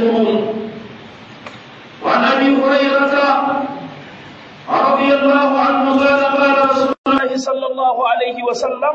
عليكم وعن أبي هريرة رضي الله عنه قال قال رسول الله صلى الله عليه وسلم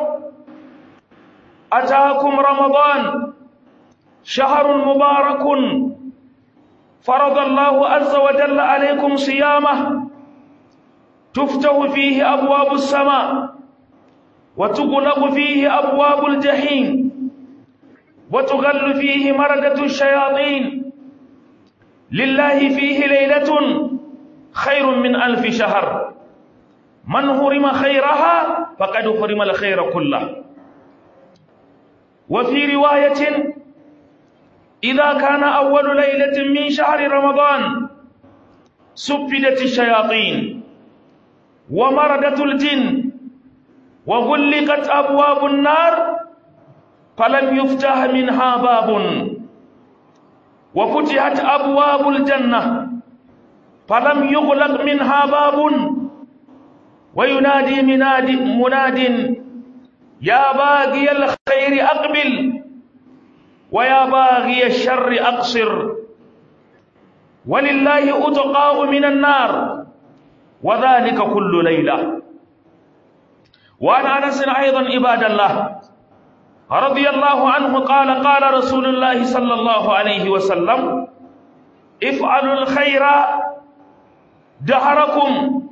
أتاكم رمضان شهر مبارك فرض الله عز وجل عليكم صيامه تفتح فيه أبواب السماء وتغلق فيه أبواب الجحيم وتغل فيه مردة الشياطين لله فيه ليلة خير من ألف شهر من هرم خيرها فقد هرم الخير كله وفي رواية إذا كان أول ليلة من شهر رمضان سفدت الشياطين ومردت الجن وغلقت أبواب النار فلم يفتح منها باب وفتحت أبواب الجنة فلم يغلق منها باب وينادي مناد مناد يا باغي الخير أقبل ويا باغي الشر أقصر ولله أتقاء من النار وذلك كل ليلة وعن أنس أيضا عباد الله رضي الله عنه قال قال رسول الله صلى الله عليه وسلم افعلوا الخير دهركم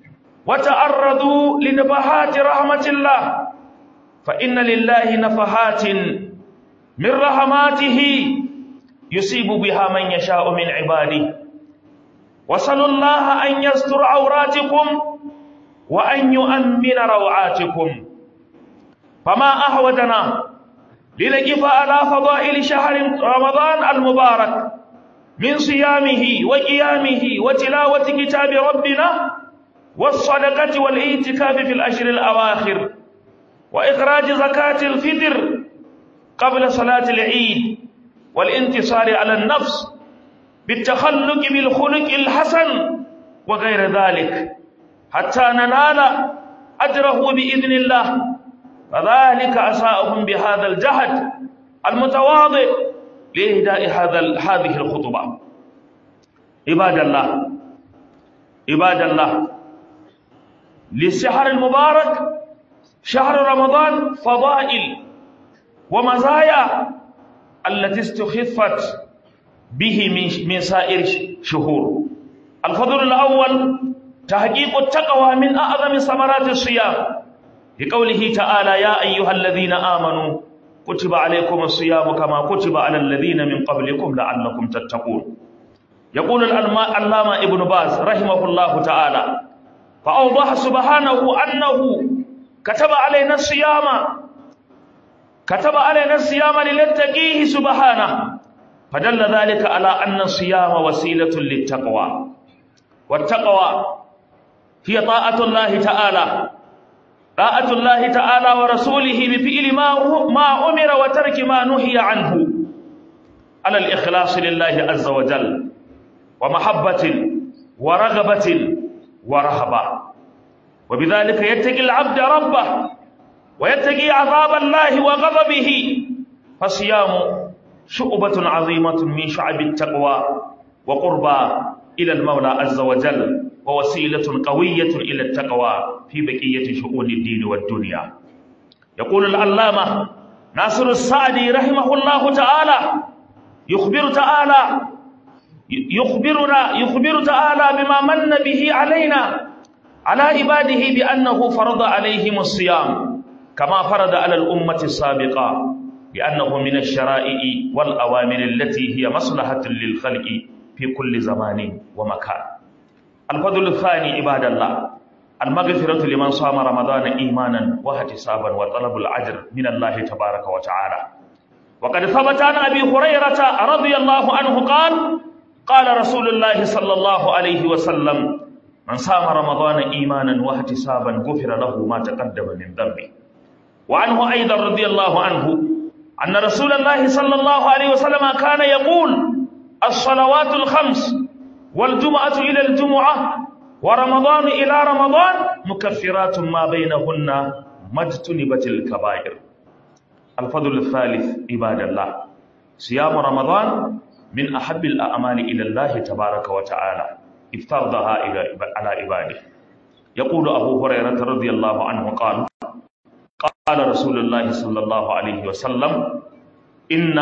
وتعرضوا لنبهات رحمة الله فإن لله نفحات من رحماته يصيب بها من يشاء من عباده وصلوا الله أن يستر عوراتكم وأن يؤمن روعاتكم فما أحوجنا لنقف على فضائل شهر رمضان المبارك من صيامه وقيامه وتلاوة كتاب ربنا والصدقة والاعتكاف في الأشهر الأواخر وإخراج زكاة الفطر قبل صلاة العيد والانتصار على النفس بالتخلق بالخلق الحسن وغير ذلك حتى ننال أجره بإذن الله فذلك أساءهم بهذا الجهد المتواضع لإهداء هذا هذه الخطبة عباد الله عباد الله للشهر المبارك شهر رمضان فضائل ومزايا التي استخفت به من من سائر الشهور الفضل الأول تحقيق التقوى من أعظم ثمرات الصيام لقوله تعالى يا أيها الذين آمنوا كتب عليكم الصيام كما كتب على الذين من قبلكم لعلكم تتقون يقول العلامة ابن باز رحمه الله تعالى فأوضح سبحانه أنه كتب علينا الصيام كتب علينا الصيام لنتقيه سبحانه فدل ذلك على أن الصيام وسيلة للتقوى والتقوى هي طاعة الله تعالى طاعة الله تعالى ورسوله بفعل ما ما أمر وترك ما نهي عنه على الإخلاص لله عز وجل ومحبة ورغبة ورهبة وبذلك يتقي العبد ربه ويتقي عذاب الله وغضبه فصيام شعبة عظيمة من شعب التقوى وقربى إلى المولى عز وجل ووسيلة قوية إلى التقوى في بقية شؤون الدين والدنيا يقول العلامة ناصر السعدي رحمه الله تعالى يخبر تعالى يخبرنا يخبر تعالى بما من به علينا على عباده بأنه فرض عليهم الصيام كما فرض على الأمة السابقة لأنه من الشرائع والأوامر التي هي مصلحة للخلق في كل زمان ومكان الفضل الثاني عباد الله المغفرة لمن صام رمضان إيمانا واحتسابا وطلب الأجر من الله تبارك وتعالى وقد ثبت عن أبي هريرة رضي الله عنه قال قال رسول الله صلى الله عليه وسلم من صام رمضان إيمانا واحتسابا غفر له ما تقدم من ذنبه وعنه أيضا رضي الله عنه أن رسول الله صلى الله عليه وسلم كان يقول الصلوات الخمس والجمعة إلى الجمعة ورمضان إلى رمضان مكفرات ما بينهن ما اجتنبت الكبائر الفضل الثالث عباد الله صيام رمضان من أحب الأعمال إلى الله تبارك وتعالى افترضها على عباده يقول أبو هريرة رضي الله عنه قال قال رسول الله صلى الله عليه وسلم إن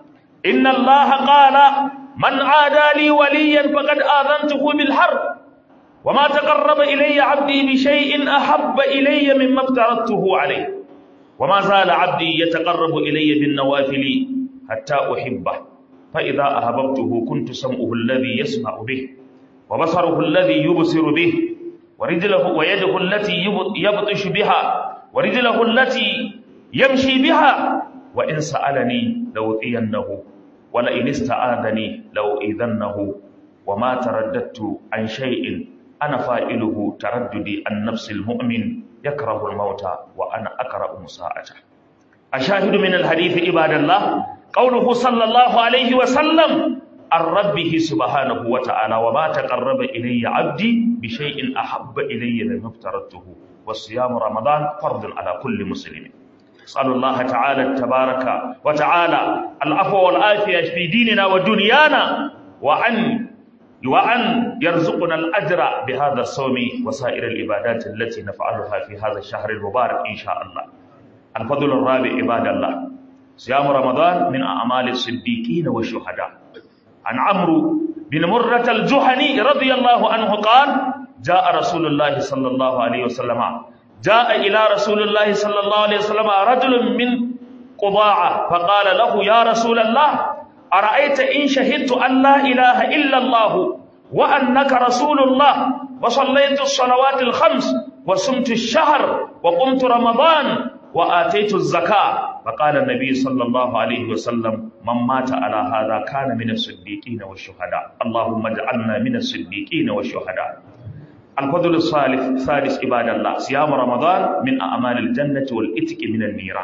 إن الله قال من عادى لي وليا فقد آذنته بالحرب وما تقرب إلي عبدي بشيء أحب إلي مما افترضته عليه وما زال عبدي يتقرب إلي بالنوافل حتى أحبه فإذا أحببته كنت سمعه الذي يسمع به وبصره الذي يبصر به ورجله ويده التي يبطش بها ورجله التي يمشي بها وإن سألني لأوتينه ولئن استعاذني لأؤذنه وما ترددت عن شيء أنا فائله ترددي عن نفس المؤمن يكره الموت وأنا أكره مساءته أشاهد من الحديث عباد الله قوله صلى الله عليه وسلم عن ربه سبحانه وتعالى وما تقرب إلي عبدي بشيء أحب إلي مما افترضته والصيام رمضان فرض على كل مسلم أسأل الله تعالى تبارك وتعالى العفو والعافية في ديننا ودنيانا وأن وأن يرزقنا الأجر بهذا الصوم وسائر العبادات التي نفعلها في هذا الشهر المبارك إن شاء الله الفضل الرابع عباد الله صيام رمضان من أعمال الصديقين والشهداء عن عمرو بن مرة الجهني رضي الله عنه قال جاء رسول الله صلى الله عليه وسلم جاء إلى رسول الله صلى الله عليه وسلم رجل من قضاعة فقال له يا رسول الله أرأيت إن شهدت أن لا إله إلا الله وأنك رسول الله وصليت الصلوات الخمس وصمت الشهر وقمت رمضان وآتيت الزكاة فقال النبي صلى الله عليه وسلم من مات على هذا كان من الصديقين والشهداء اللهم اجعلنا من الصديقين والشهداء الفضل الثالث ثالث عباد الله صيام رمضان من أعمال الجنة والإتك من النيران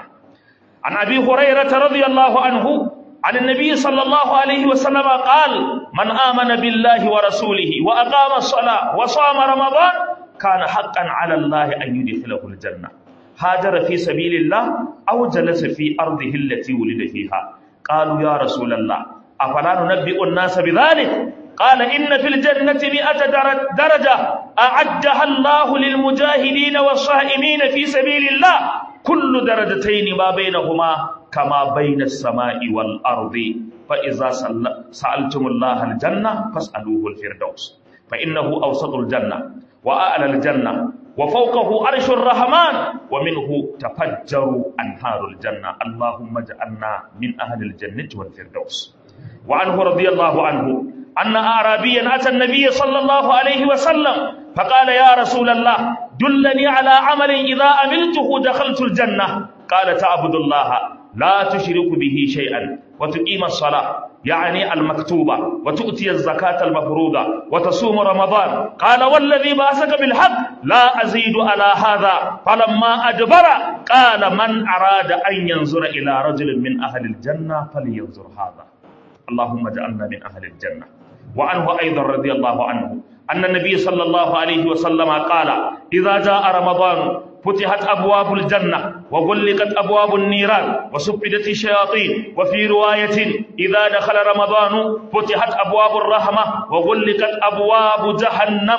عن أبي هريرة رضي الله عنه عن النبي صلى الله عليه وسلم قال من آمن بالله ورسوله وأقام الصلاة وصام رمضان كان حقا على الله أن يدخله الجنة هاجر في سبيل الله أو جلس في أرضه التي ولد فيها قالوا يا رسول الله أفلا ننبئ الناس بذلك قال إن في الجنة مئة درجة أعدها الله للمجاهدين والصائمين في سبيل الله كل درجتين ما بينهما كما بين السماء والأرض فإذا سألتم الله الجنة فاسألوه الفردوس فإنه أوسط الجنة وأعلى الجنة وفوقه عرش الرحمن ومنه تفجر أنهار الجنة اللهم اجعلنا من أهل الجنة والفردوس وعنه رضي الله عنه أن أعرابيا أتى النبي صلى الله عليه وسلم فقال يا رسول الله دلني على عمل إذا عملته دخلت الجنة قال تعبد الله لا تشرك به شيئا وتقيم الصلاة يعني المكتوبة وتؤتي الزكاة المفروضة وتصوم رمضان قال والذي باسك بالحق لا أزيد على هذا فلما أدبر قال من أراد أن ينظر إلى رجل من أهل الجنة فلينظر هذا اللهم اجعلنا من أهل الجنة وعنه أيضا رضي الله عنه أن النبي صلى الله عليه وسلم قال إذا جاء رمضان فتحت أبواب الجنة وغلقت أبواب النيران وسفدت الشياطين وفي رواية إذا دخل رمضان فتحت أبواب الرحمة وغلقت أبواب جهنم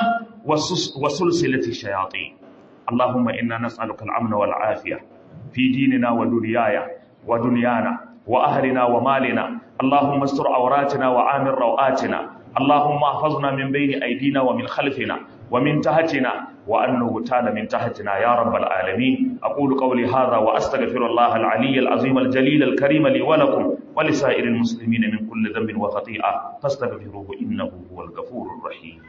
وسلسلة الشياطين اللهم إنا نسألك الأمن والعافية في ديننا ودنيانا ودنيانا وأهلنا ومالنا اللهم استر عوراتنا وآمن روآتنا اللهم احفظنا من بين أيدينا ومن خلفنا ومن تحتنا وأن نغتال من تحتنا يا رب العالمين أقول قولي هذا وأستغفر الله العلي العظيم الجليل الكريم لي ولكم ولسائر المسلمين من كل ذنب وخطيئة فاستغفروه إنه هو الغفور الرحيم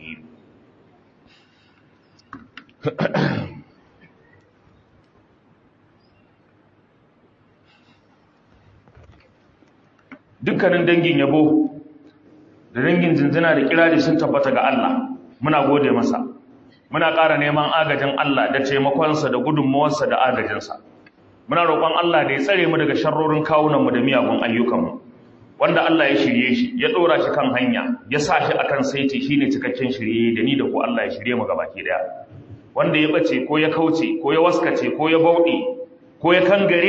dukkanin dangin yabo da dangin zinzina da kirari sun tabbata ga Allah muna gode masa muna ƙara neman agajin Allah da taimakonsa da gudunmawarsa da agajinsa muna roƙon Allah da ya tsare mu daga sharrorin kawunanmu da miyagun ayyukanmu wanda Allah ya shirye shi ya ɗora shi kan hanya ya sa shi akan saiti shine cikakken shirye da ni da ku Allah ya shirye mu gabaki daya wanda ya bace ko ya kauce ko ya waskace ko ya bauɗe ko ya kangare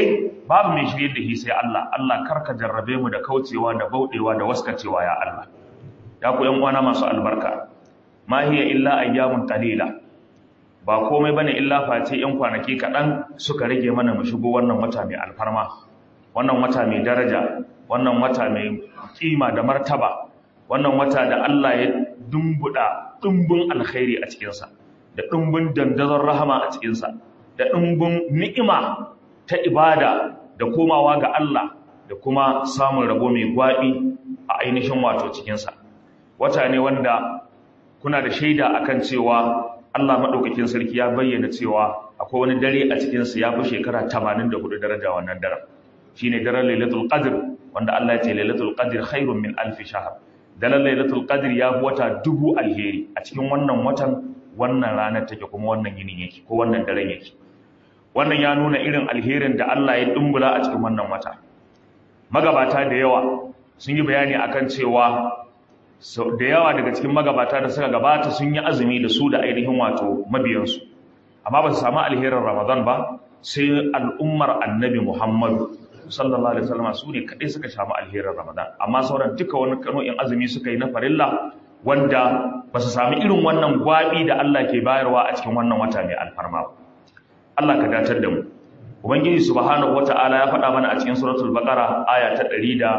babu mai shirye da shi sai Allah Allah karka jarrabe mu da kaucewa da bauɗewa da waskacewa ya Allah ya ku yan uwana masu albarka ma hiya illa ayyamun qalila ba komai bane illa face yan kwanaki kaɗan suka rage mana mu shigo wannan wata mai alfarma wannan wata mai daraja wannan wata mai kima da martaba wannan wata da Allah ya dumbuda dumbun alkhairi a cikinsa da dumbun dandazon rahama a cikinsa da dumbun ni'ima ta ibada da komawa ga Allah da kuma samun rabo mai gwabi a ainihin wato cikinsa wata ne wanda kuna da shaida akan cewa Allah maɗaukakin sarki ya bayyana cewa akwai wani dare a cikinsa ya fi shekara 84 daraja wannan daren shine daren lailatul qadr wanda Allah ya ce lailatul qadr khairun min alf shahr daren lailatul qadr ya fi wata dubu alheri a cikin wannan watan wannan ranar take kuma wannan yinin yake ko wannan daren yake wannan ya nuna irin alherin da Allah ya dumbula a cikin wannan wata magabata da yawa sun yi bayani akan cewa da yawa daga cikin magabata da suka gabata sun yi azumi da su da ainihin wato mabiyansu amma ba su samu alherin ramadan ba sai al'ummar annabi muhammadu sallallahu alaihi wasallam su ne kadai suka samu alherin ramadan amma sauran duka wani kano'in azumi suka yi na farilla wanda ba su sami irin wannan gwabi da Allah ke bayarwa a cikin wannan wata mai alfarma ba Allah ka datar da mu ubangiji subhanahu wata'ala ya faɗa mana a cikin suratul baqara aya ta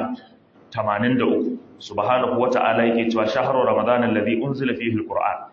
183 subhanahu wata'ala yake cewa shahru ramadan alladhi unzila fihi alquran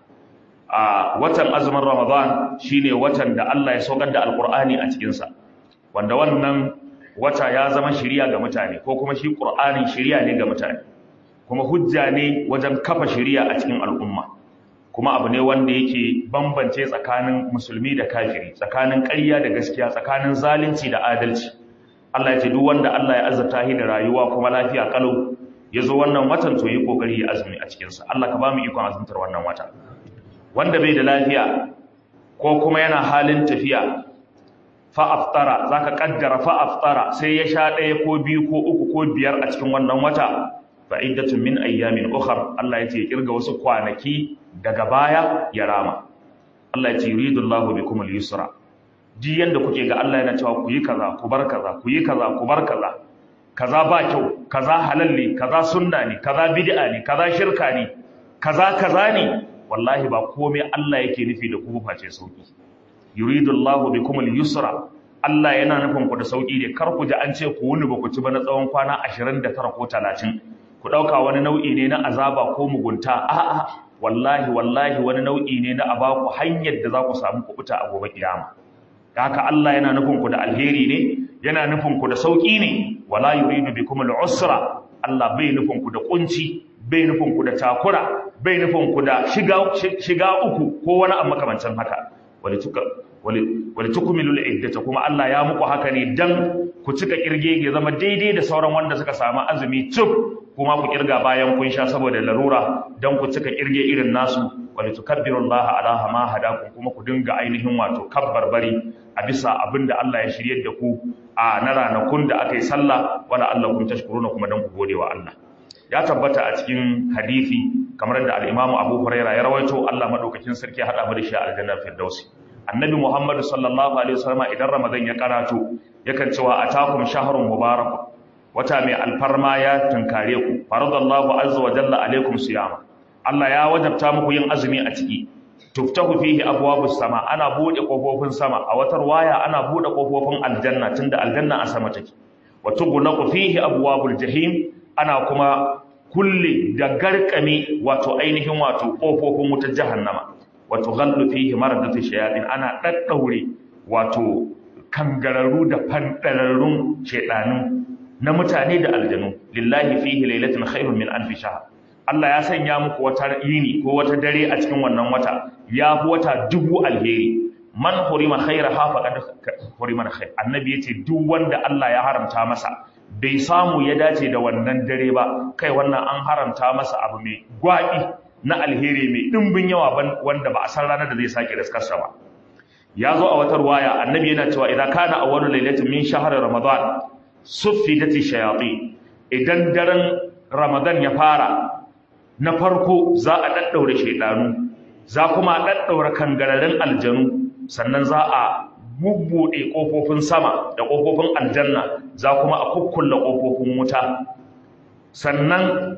a watan azumin ramadan shine watan da Allah ya saukar da alqur'ani a cikin sa wanda wannan wata ya zama shiriya ga mutane ko kuma shi qur'anin shiriya ne ga mutane kuma hujja ne wajen kafa shiriya a cikin al'umma kuma abu ne wanda yake bambance tsakanin musulmi da kafiri tsakanin ƙarya da gaskiya tsakanin zalunci da adalci Allah ya ce duk wanda Allah ya azurta shi da rayuwa kuma lafiya kalau ya zo wannan watan to yi kokari ya azumi a cikinsa Allah ka ba mu ikon azumtar wannan wata wanda bai da lafiya ko kuma yana halin tafiya fa aftara zaka kaddara fa aftara sai ya sha ɗaya ko biyu ko uku ko biyar a cikin wannan wata fa iddatun min ayyamin ukhar Allah ya ce kirga wasu kwanaki daga baya ya rama Allah ya ce yuridullahu bikum al-yusra ji yanda kuke ga Allah yana cewa ku yi kaza ku bar kaza ku yi kaza ku bar kaza kaza ba kyau kaza halal ne kaza sunna ne kaza bid'a ne kaza shirka ne kaza kaza ne wallahi ba komai Allah yake nufi da ku face sauki yuridullahu bikum al-yusra Allah yana nufin ku da sauki ne kar ku ji an ce ku wuni ba ku ci ba na tsawon kwana 29 ko 30 ku dauka wani nau'i ne na azaba ko mugunta a'a wallahi wallahi wani nau'i ne na abaku hanyar da za ku samu kubuta a gobe kiyama haka Allah yana nufin ku da alheri ne yana nufin ku da sauki ne wala yuridu bikum al-usra Allah bai nufin ku da kunci bai nufin ku da takura bai nufin ku da shiga shiga uku ko wani abu makamancin haka wali tuka wali wali tukmilul iddata kuma Allah ya muku haka ne dan ku cika kirge ya zama daidai da sauran wanda suka samu azumi cuk kuma ku kirga bayan kun sha saboda larura dan ku cika kirge irin nasu wali tukabbirullaha ala ma hadakum kuma ku dinga ainihin wato kabbar bari a bisa abinda Allah ya shiryar da ku a na ranakun da aka yi sallah wala Allah kun tashkuruna kuma dan ku gode wa Allah ya tabbata a cikin hadisi kamar da al-Imam Abu Hurairah ya rawaito Allah madaukakin sarki ya hada mu da shi a aljannar Firdausi Annabi Muhammad sallallahu alaihi wasallam idan Ramadan ya karato yakan cewa atakum shahrun mubarak wata mai alfarma ya tunkare ku faradallahu azza wa jalla alaikum siyama Allah ya wajabta muku yin azumi a ciki tuftahu fihi abwabus sama ana bude kofofin sama a watar waya ana bude kofofin aljanna tunda aljanna a sama take wa tughlaqu fihi abwabul jahim ana kuma kulle da garkame wato ainihin wato kofofin wutar jahannama wa tughallu fihi maradatu shayatin ana daddaure wato kangararru da fandararrun shedanu na mutane da aljanu lillahi fihi lailatun khairun min alf shahr Allah ya sanya muku wata yini ko wata dare a cikin wannan wata ya fi wata dubu alheri man hurima khaira ha faqad hurima khair annabi yace duk wanda Allah ya haramta masa bai samu ya dace da wannan dare ba kai wannan an haramta masa abu mai gwabi na alheri mai dimbin yawa wanda ba a san ranar da zai sake riskarsa ba ya zo a wata ruwaya annabi yana cewa idan kana awwalu lailatin min shahri ramadan suffidati shayatin idan daren ramadan ya fara na farko za a daddaure shaidanu za kuma a daddaure kangararin aljanu sannan za a bubbuɗe ƙofofin sama da ƙofofin aljanna za kuma a kukkulla ƙofofin wuta sannan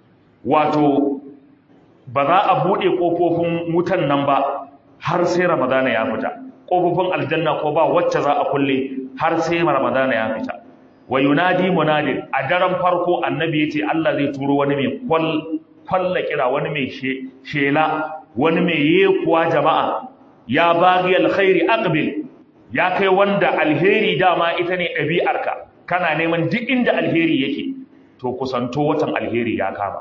wato ba za a buɗe ƙofofin wutan nan ba har sai ramadana ya fita ƙofofin aljanna ko ba wacce za a kulle har sai ramadana ya fita wa yunadi munadin a daren farko annabi yace Allah zai turo wani mai kwalla kira wani mai shela wani mai yekuwa jama'a ya baghi alkhairi aqbil ya kai wanda alheri dama ita ne ɗabi'arka kana neman duk inda alheri yake to kusanto watan alheri ya kama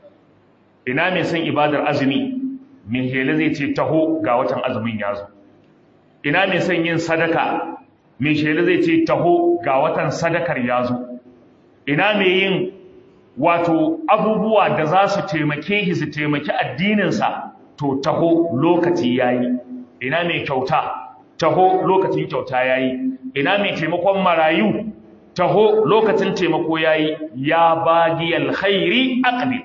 ina mai son ibadar azumi mai hele zai ce taho ga watan azumin ya zo ina mai son yin sadaka mai shela zai ce taho ga watan sadakar ya zo ina mai yin wato abubuwa da za su taimake shi su taimaki addininsa to taho lokaci ya yi ina mai kyauta taho lokacin kyauta ya yi ina mai taimakon marayu taho lokacin taimako ya yi ya bagi alkhairi aqdi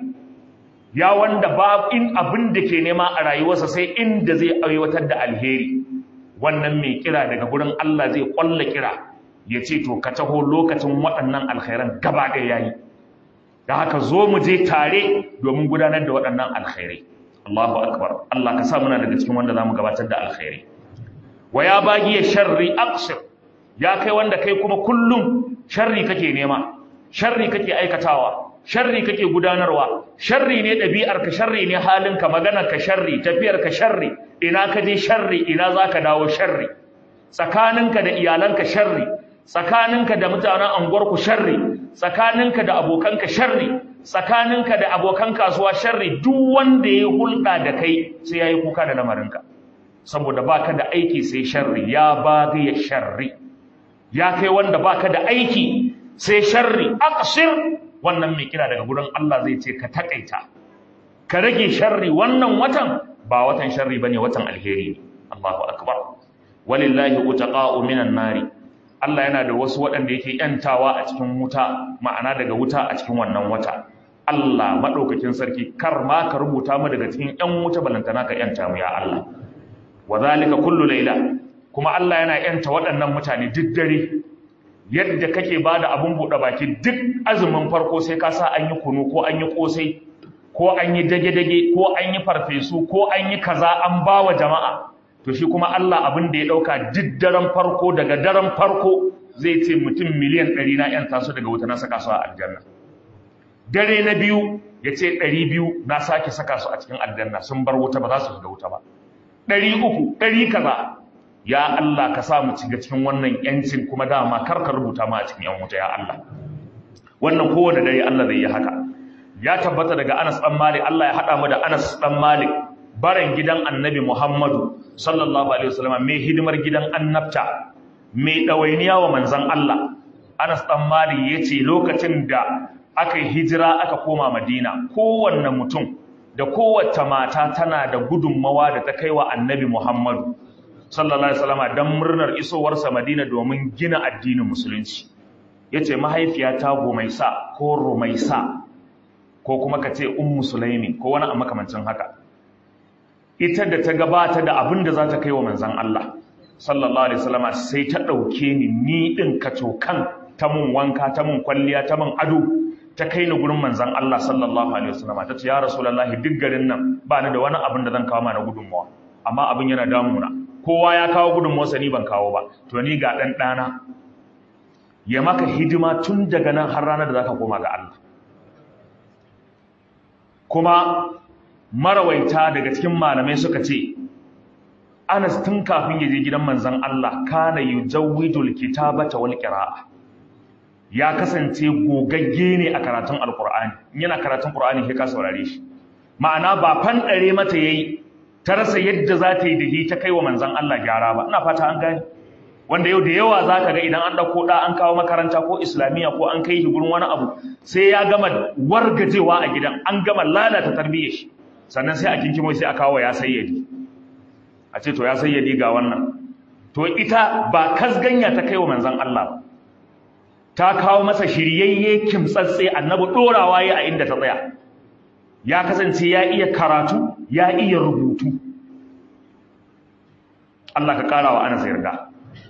ya wanda ba in abin da ke nema a rayuwarsa sai inda zai aiwatar da alheri wannan mai kira daga gurin Allah zai kwalla kira ya ce to ka taho lokacin waɗannan alkhairan gaba ɗaya yayi da haka zo mu je tare domin gudanar da waɗannan alkhairai Allahu akbar Allah ka sa muna daga cikin wanda zamu gabatar da alkhairai wa ya bagi ya sharri aqsir ya kai wanda kai kuma kullum sharri kake nema sharri kake aikatawa sharri kake gudanarwa sharri ne ɗabi'arka sharri ne halinka maganarka sharri tafiyarka sharri ina ka je sharri ina za ka dawo sharri tsakaninka da iyalanka sharri tsakaninka da mutanen anguwarku sharri tsakaninka da abokanka sharri tsakaninka da abokan kasuwa sharri duk wanda ya hulɗa da kai sai ya yi kuka da lamarinka saboda baka da aiki sai sharri ya ya sharri ya kai wanda baka da aiki sai sharri aqsir wannan mai kira daga gurin Allah zai ce ka takaita ka rage sharri wannan watan ba watan sharri bane watan alheri ne Allahu akbar walillahi utaqa'u minan nari Allah yana da wasu waɗanda yake yantawa a cikin wuta ma'ana daga wuta a cikin wannan wata Allah madaukakin sarki kar ma ka rubuta mu daga cikin yan wuta balantana ka yanta mu ya Allah wa zalika kullu layla kuma Allah yana yanta waɗannan mutane duk dare yadda kake bada abun buɗe baki duk azumin farko sai ka sa an yi kunu ko an yi kosai ko an yi dage-dage ko an yi farfesu ko an yi kaza an ba wa jama'a to shi kuma Allah abin da ya ɗauka duk daren farko daga daren farko zai ce mutum miliyan ɗari na ‘yan taso daga wuta na saka su a aljanna dare na biyu ya ce ɗari biyu na sake saka su a cikin aljanna sun bar wuta ba za su shiga wuta ba ɗari uku ɗari kaza ya Allah ka sa mu ciga cikin wannan ‘yancin kuma dama kar ka rubuta ma a cikin ‘yan wuta ya Allah wannan kowane dare Allah zai yi haka ya tabbata daga Anas dan Malik Allah ya hada mu da Anas dan Malik baran gidan Annabi Muhammadu sallallahu alaihi wasallam mai hidimar gidan annabta mai dawainiya wa manzon Allah Anas dan Malik yace lokacin da aka yi hijira aka koma Madina kowanne mutum da kowace mata tana da gudunmawa da ta kai wa Annabi Muhammadu sallallahu alaihi wasallam dan murnar isowarsa Madina domin gina addinin musulunci yace mahaifiyata Gumaisa ko Rumaisa ko kuma ka ce ummu sulaimi ko wani a makamancin haka ita da ta gabata da abin da za ta kai wa manzan Allah sallallahu alaihi wasallam sai ta ɗauke ni ni ɗin kacokan ta mun wanka ta mun kwalliya ta mun ado ta kai ni gurin manzan Allah sallallahu alaihi wasallam ta ce ya rasulullahi duk garin nan ba ni da wani abin da zan kawo mana gudunmawa amma abin yana damuna kowa ya kawo gudunmawarsa ni ban kawo ba to ni ga ɗan ɗana ya maka hidima tun daga nan har ranar da za ka koma ga Allah kuma marawaita daga cikin malamai suka ce Anas tun kafin ya je gidan manzon Allah kana yujawwidul kitabata wal qira'a ya kasance gogagge ne a karatun alqur'ani yana karatun qur'ani sai ka saurare shi ma'ana ba fanɗare mata yayi ta rasa yadda za ta yi da shi ta kai wa manzon Allah gyara ba ina fata an gane wanda yau da yawa za ka ga idan an ɗauko ɗa an kawo makaranta ko islamiyya ko an kai shi gurin wani abu sai ya gama wargajewa a gidan an gama lalata tarbiyyar shi sannan sai a kinkimo sai a kawo ya sayyadi a ce to ya sayyadi ga wannan to ita ba kasganya ta kai wa manzon Allah ba ta kawo masa shiryayye kimtsatse annabi ɗorawa ya a inda ta tsaya ya kasance ya iya karatu ya iya rubutu Allah ka ƙara wa Anas yarda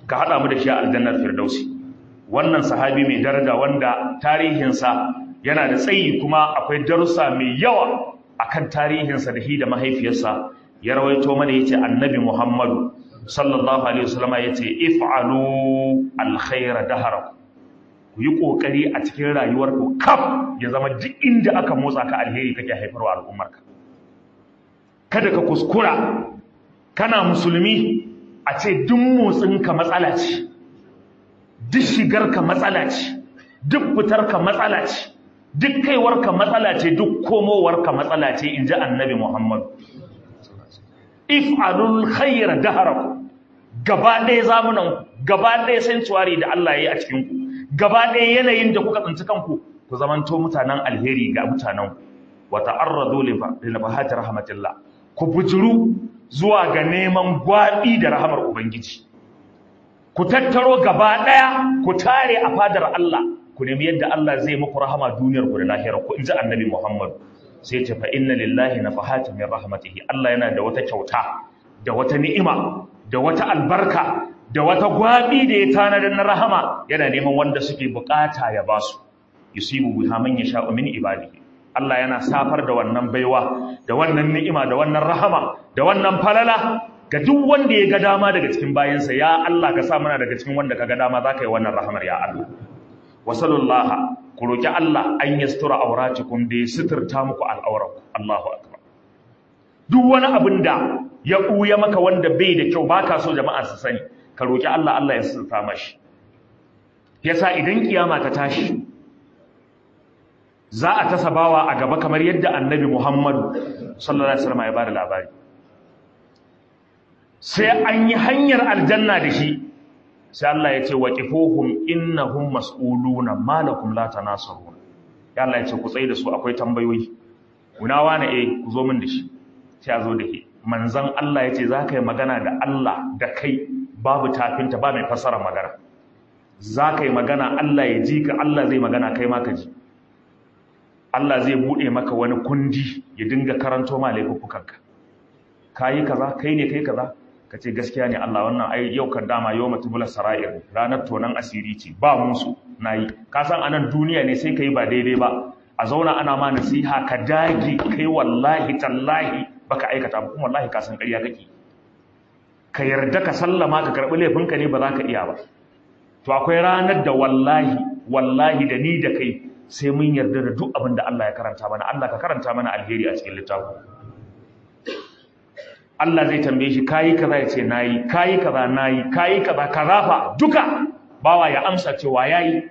ka haɗa mu da shi a aljannar firdausi wannan sahabi mai daraja wanda tarihinsa yana da tsayi kuma akwai darussa mai yawa akan tarihinsa da shi da mahaifiyarsa ya rawaito mana yace annabi Muhammadu sallallahu alaihi wasallama yace if'alu alkhaira daharakum ku yi kokari a cikin rayuwarku kaf ya zama duk inda aka motsa ka alheri kake haifarwa al'ummarka kada ka kuskura kana musulmi a ce duk motsinka matsala ce duk shigarka matsala ce duk fitarka matsala ce duk kaiwarka matsala ce duk komowarka matsala ce in ji annabi muhammadu if'alul khayra daharaku gaba ɗaya zamunan gaba ɗaya sanctuary da Allah ya yi a cikin ku gaba ɗaya yanayin da kuka tsinci kanku ku zamanto mutanen alheri ga mutanen wa ta'arradu li nabahati rahmatillah ku bujuru zuwa ga neman gwabi da rahamar ubangiji ku tattaro gaba ɗaya ku tare a fadar Allah ku nemi yadda Allah zai muku rahama duniyar ku da lahirar ku inji annabi Muhammad sai ce fa inna lillahi nafahatin min rahmatihi Allah yana da wata kyauta da wata ni'ima da wata albarka da wata gwabi da ya tanadar na rahama yana neman wanda suke bukata ya basu yusibu biha man yasha'u min ibadihi Allah yana safar da wannan baiwa da wannan ni'ima da wannan rahama da wannan falala ga duk wanda ya ga dama daga cikin bayansa ya Allah ka sa mana daga cikin wanda ka ga dama za ka yi wannan rahamar ya Allah wasallallahu ku roki Allah an yastura auratikum da ya suturta muku al'auraku Allahu akbar duk wani abin da ya ɓuya maka wanda bai da kyau baka so jama'a su sani ka roki Allah Allah ya suturta mashi yasa idan kiyama ta tashi za a tasa bawa a gaba kamar yadda annabi Muhammadu sallallahu alaihi wasallam ya bada labari sai an yi hanyar aljanna da shi sai Allah ya ce waqifuhum innahum mas'uluna malakum la tanasarun ya Allah ya ce ku tsaye da su akwai tambayoyi kuna wani eh ku zo min da shi sai a zo da shi manzon Allah ya ce za ka yi magana da Allah da kai babu tafinta ba mai fassara magana za ka yi magana Allah ya ji ka Allah zai magana kai ma ka ji Allah zai buɗe maka wani kundi ya dinga karanto ma laifuffukanka kayi kaza kai ne kai kaza ka ce gaskiya ne Allah wannan ai yau kan dama yau matubula sara'ir ranar tonan asiri ce ba musu nayi ka san anan duniya ne sai kai ba daidai ba a zauna ana ma nasiha ka dage kai wallahi tallahi baka aikata ba kuma wallahi ka san ƙarya kake ka yarda ka sallama ka karɓi laifinka ne ba za ka iya ba to akwai ranar da wallahi wallahi da ni da kai sai mun yarda da duk abin da Allah ya karanta mana Allah ka karanta mana alheri a cikin littafin Allah zai tambaye shi kayi kaza ya ce nayi kayi kaza nayi kayi kaza kaza fa duka bawa ya amsa cewa yayi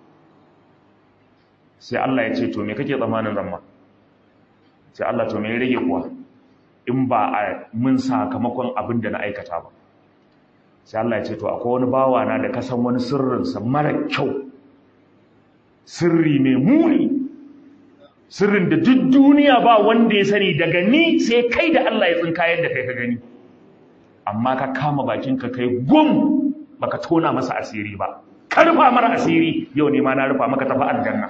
sai Allah ya ce to me kake tsammanin zamma sai Allah to me ya rage kuwa in ba a mun sakamakon abin da na aikata ba sai Allah ya ce to akwai wani bawa na da kasan wani sirrinsa mara kyau sirri mai muni sirrin da duk duniya ba wanda ya sani daga ni sai kai da Allah ya tsinka yadda kai ka gani amma ka kama bakinka kai gum baka tona masa asiri ba ka rufa mara asiri yau ne ma na rufa maka tafi aljanna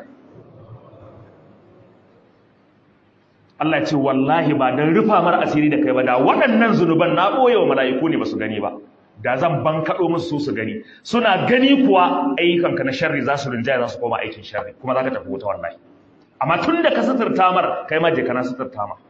Allah ya ce wallahi ba dan rufa mara asiri da kai ba da waɗannan zunuban na ɓoye wa mala'iku ne ba su gani ba da zan ban kaɗo musu su su gani suna gani kuwa ayyukanka na sharri za su rinjaya za su koma aikin sharri kuma za ka tafi wuta wallahi amma tun da ka suturta mar kai ma je kana suturta ma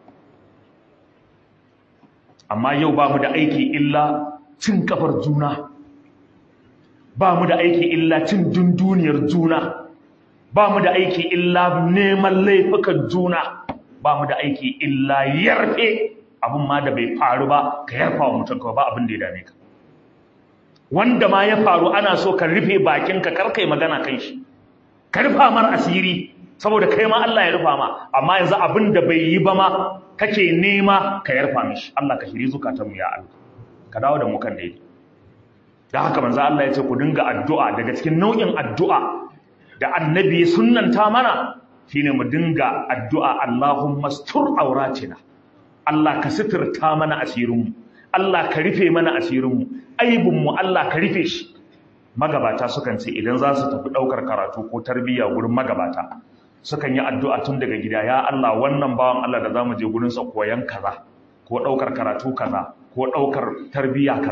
amma yau ba mu da aiki illa cin kafar juna ba mu da aiki illa cin dunduniyar juna ba mu da aiki illa neman laifukan juna ba mu da aiki illa yarfe abin ma da bai faru ba ka yarfa wa mutum kawai ba abin da ya dame ka wanda ma ya faru ana so ka rufe bakinka kar kai magana kan shi ka rufa mar asiri saboda kai ma Allah ya rufa ma amma yanzu abin da bai yi ba ma kake nema ka yarfa mishi Allah ka shiri zukatan mu ya Allah ka dawo da mu kan daidai da haka manzo Allah ya ce ku dinga addu'a daga cikin nau'in addu'a da annabi sunnanta mana shine mu dinga addu'a Allahumma stur auratina Allah ka sitirta mana asirin mu Allah ka rufe mana asirin mu aibin mu Allah ka rufe shi magabata sukan ce idan za su tafi daukar karatu ko tarbiyya gurin magabata sukan yi addu'a tun daga gida ya Allah wannan bawan Allah da zamu je gurin sa koyan kaza ko daukar karatu kaza ko daukar tarbiyya kaza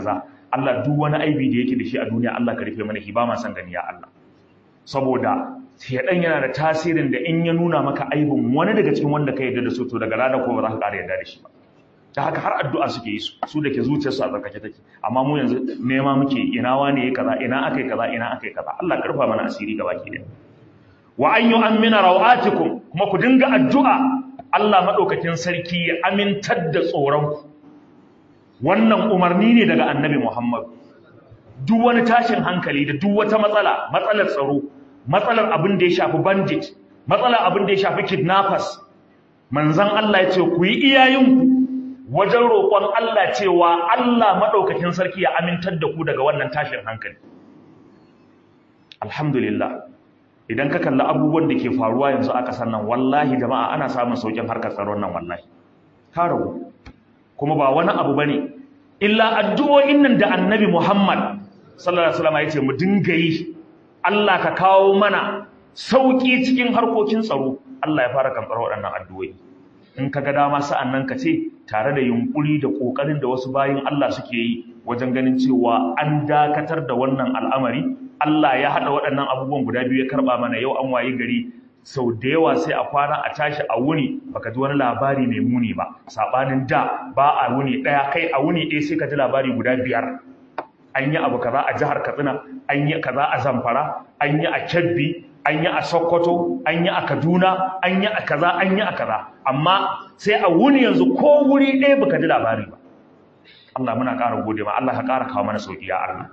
Allah duk wani aibi da yake da shi a duniya Allah ka rufe mana shi ba ma san gani ya Allah saboda shedan yana da tasirin da in ya nuna maka aibin wani daga cikin wanda ka yarda da su to daga rana ko ba za ka ƙara yarda da shi ba ta haka har addu'a suke yi su su da ke zuciyarsu a tsarkake take amma mu yanzu nema muke ina wane ya kaza ina akai kaza ina akai kaza Allah karfa mana asiri gaba ki daya wa an yu'mina rawatikum kuma ku dinga addu'a Allah madaukakin sarki ya amintar da tsoron ku wannan umarni ne daga annabi Muhammad duk wani tashin hankali da duk wata matsala matsalar tsaro matsalar abin da ya shafi bandit matsalar abin da ya shafi kidnappers manzon Allah ya ce ku yi iyayenku wajen roƙon Allah cewa Allah maɗaukakin sarki ya amintar da ku daga wannan tashin hankali. Alhamdulillah, idan ka kalli abubuwan da ke faruwa yanzu a ƙasar nan, wallahi jama'a ana samun sauƙin harkar tsaron nan wallahi. Ta ragu, kuma ba wani abu ba ne, illa addu'o'in nan da annabi Muhammad sallallahu Alaihi wasallam ya ce mu dinga yi, Allah ka kawo mana sauƙi cikin harkokin tsaro, Allah ya fara kamfar waɗannan addu'o'i. in ka ga dama sa'an nan ka ce tare da yunkuri da ƙoƙarin da wasu bayin Allah suke yi wajen ganin cewa an dakatar da wannan al'amari Allah ya haɗa waɗannan abubuwan guda biyu ya karɓa mana yau an waye gari sau da yawa sai a kwana a tashi a wuni baka ji wani labari mai muni ba saɓanin da ba a wuni ɗaya kai a wuni ɗaya sai ka ji labari guda biyar an yi abu kaza a jihar katsina an yi kaza a zamfara an yi a kebbi an yi a Sokoto, an yi a Kaduna, an yi a kaza, an yi a kaza. Amma sai a wuni yanzu ko wuri ɗaya baka ji labari ba. Allah muna ƙara gode ma, Allah ka ƙara kawo mana sauƙi ya Allah.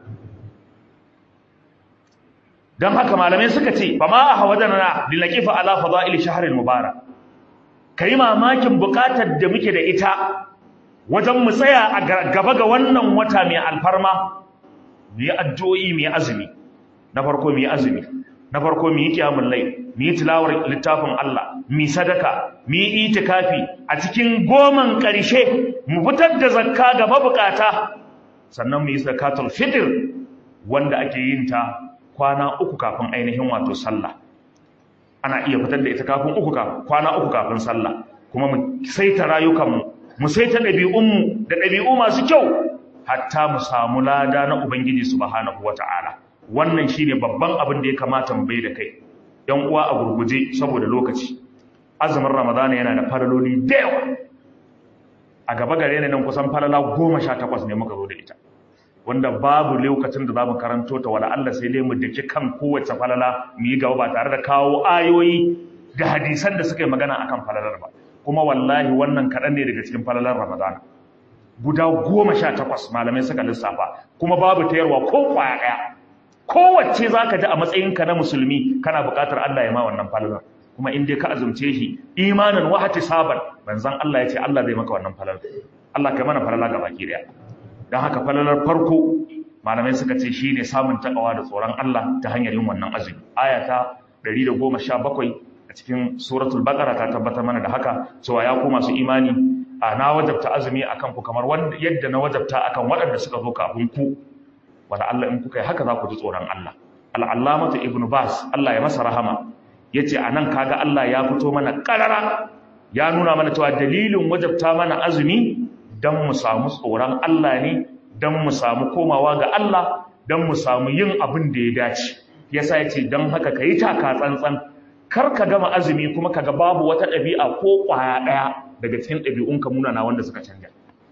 Don haka malamai suka ce, ba ma a hawa da na lilakifa ala fada'il shahril mubarak. Kai mamakin buƙatar da muke da ita wajen mu tsaya a gaba ga wannan wata mai alfarma, mu yi addu'o'i mu yi azumi. Na farko mu yi azumi. na farko mu yi kiyamul lai mu yi tilawar littafin Allah mu sadaka mu yi itikafi a cikin goman ƙarshe mu fitar da zakka ga mabukata sannan mu yi zakatul fitr wanda ake yin ta kwana uku kafin ainihin wato sallah ana iya fitar da ita kafin uku kwana uku kafin sallah kuma mu saita rayukanmu mu saita ɗabi'unmu da ɗabi'u masu kyau hatta mu samu lada na ubangiji subhanahu wata'ala wannan shine babban abin da ya kamata mu bai da kai yan uwa a gurguje saboda lokaci azumin ramadana yana da falaloli da yawa a gaba gare ne nan kusan falala goma sha takwas ne muka zo da ita wanda babu lokacin da za mu karanto ta wala Allah sai dai mu daki kan kowace falala mu yi gaba ba tare da kawo ayoyi da hadisan da suka yi magana akan falalar ba kuma wallahi wannan kaɗan ne daga cikin falalar ramadana guda goma sha takwas malamai suka lissafa kuma babu tayarwa ko kwaya ɗaya kowace za ka ji a matsayinka na musulmi kana buƙatar Allah ya ma wannan falalar kuma in dai ka azumce shi imanin wahati saban manzon Allah ya ce Allah zai maka wannan falalar Allah kai mana falala ga baki daya dan haka falalar farko malamai suka ce shine samun takawa da tsoron Allah ta hanyar yin wannan azumi aya ta 117 a cikin suratul baqara ta tabbatar mana da haka cewa ya ku masu imani a na wajabta azumi akan ku kamar wanda yadda na wajabta akan waɗanda suka zo kafin ku wala Allah in kuka yi haka za ku ji tsoron Allah al'allamatu ibnu bas Allah ya masa rahama yace anan kaga Allah ya fito mana karara ya nuna mana cewa dalilin wajabta mana azumi dan mu samu tsoron Allah ne dan mu samu komawa ga Allah dan mu samu yin abin da ya dace yasa yace dan haka kai taka tsantsan kar ka gama azumi kuma kaga babu wata ɗabi'a ko ƙwaya ɗaya daga cikin ɗabi'unka munana wanda suka canja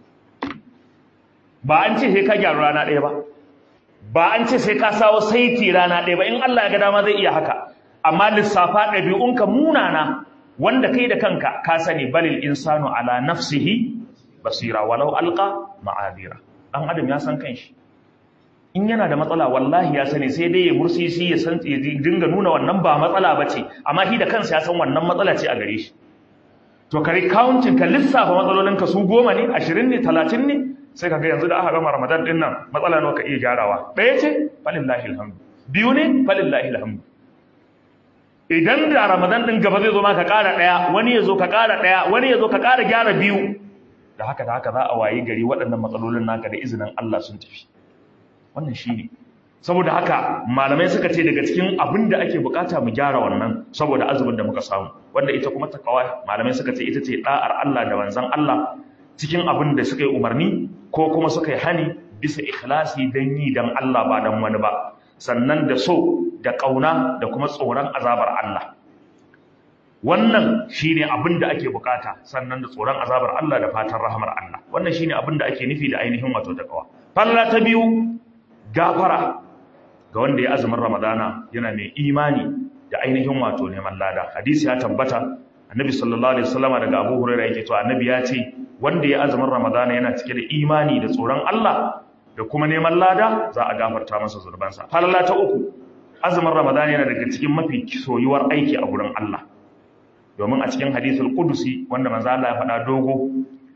ba an ce sai ka gyaru rana ɗaya ba ba an ce sai ka sawo saiti rana ɗaya ba in Allah ya ga dama zai iya haka amma lissafa ɗabi'unka munana wanda kai da kanka ka sani balil insanu ala nafsihi basira walau alqa ma'adira dan adam ya san kanshi in yana da matsala wallahi ya sani sai dai ya mursisi ya san ya dinga nuna wannan ba matsala bace amma shi da kansa ya san wannan matsala ce a gare shi to kare counting ka lissafa matsalolinka su goma ne ashirin ne talatin ne sai ka ga yanzu da aka gama ramadan din nan matsala nawa ka iya gyarawa ɗaya ce falillahi alhamdu biyu ne falillahi alhamdu idan da ramadan din gaba zai zo ma ka ƙara ɗaya wani ya zo ka ƙara ɗaya wani ya zo ka ƙara gyara biyu da haka da haka za a wayi gari waɗannan matsalolin naka da izinin Allah sun tafi wannan shi ne saboda haka malamai suka ce daga cikin abin da ake bukata mu gyara wannan saboda azumin da muka samu wanda ita kuma takawa malamai suka ce ita ce da'ar Allah da manzon Allah cikin abin da suka yi umarni ko kuma suka yi hani bisa ikhlasi dan yi dan Allah ba dan wani ba sannan da so da kauna da kuma tsoron azabar Allah wannan shine abin da ake bukata sannan da tsoron azabar Allah da fatan rahmar Allah wannan shine abin da ake nufi da ainihin wato takawa falla ta biyu gafara ga wanda ya azumin ramadana yana mai imani da ainihin wato neman lada hadisi ya tabbata annabi sallallahu alaihi wasallam daga Abu Hurairah yake cewa annabi ya ce wanda ya azumin ramadana yana cike da imani da tsoron Allah da kuma neman lada za a gafarta masa zurbansa falla ta uku azumin ramadana yana daga cikin mafi soyuwar aiki a gurin Allah domin a cikin hadisul qudusi wanda manzo Allah ya faɗa dogo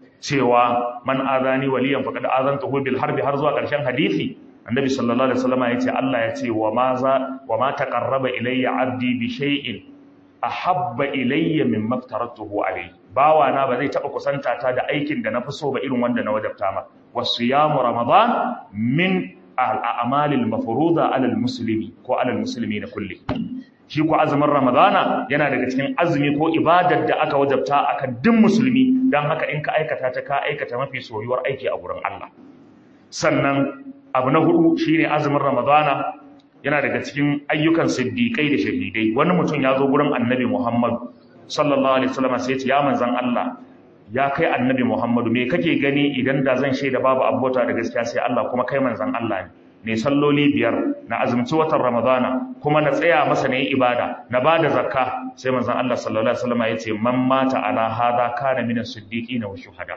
cewa man azani waliyan faqad azantuhu bil harbi har zuwa ƙarshen hadisi annabi sallallahu alaihi wasallam ya ce Allah ya ce wa ma za wa ma taqarraba ilayya abdi bi shay'in ahabba ilayya mimma aftaratuhu alayhi bawa na ba zai taba kusanta ta da aikin da na fi so ba irin wanda na wajabta ma wasiyamu ramadan min al-a'malil mafruḍa 'ala al-muslimi ko 'ala al-muslimina kulli shi ko azumin ramadana yana daga cikin azumi ko ibadar da aka wajabta akan duk musulmi don haka in ka aikata ta ka aikata mafi soyuwar aiki a gurin Allah sannan abu na hudu shine azumin ramadana yana daga cikin ayyukan siddiqai da shahidai wani mutum ya zo gurin annabi Muhammad sallallahu alaihi wasallam sai ya ce ya manzon Allah ya kai annabi Muhammadu me kake gani idan da zan shaida babu abota da gaskiya sai Allah kuma kai manzon Allah ne ne salloli biyar na azumci watan ramadana kuma na tsaya masa ne ibada na bada zakka sai manzon Allah sallallahu alaihi wasallam ya ce man mata ala hada kana min as-siddiqina wa shuhada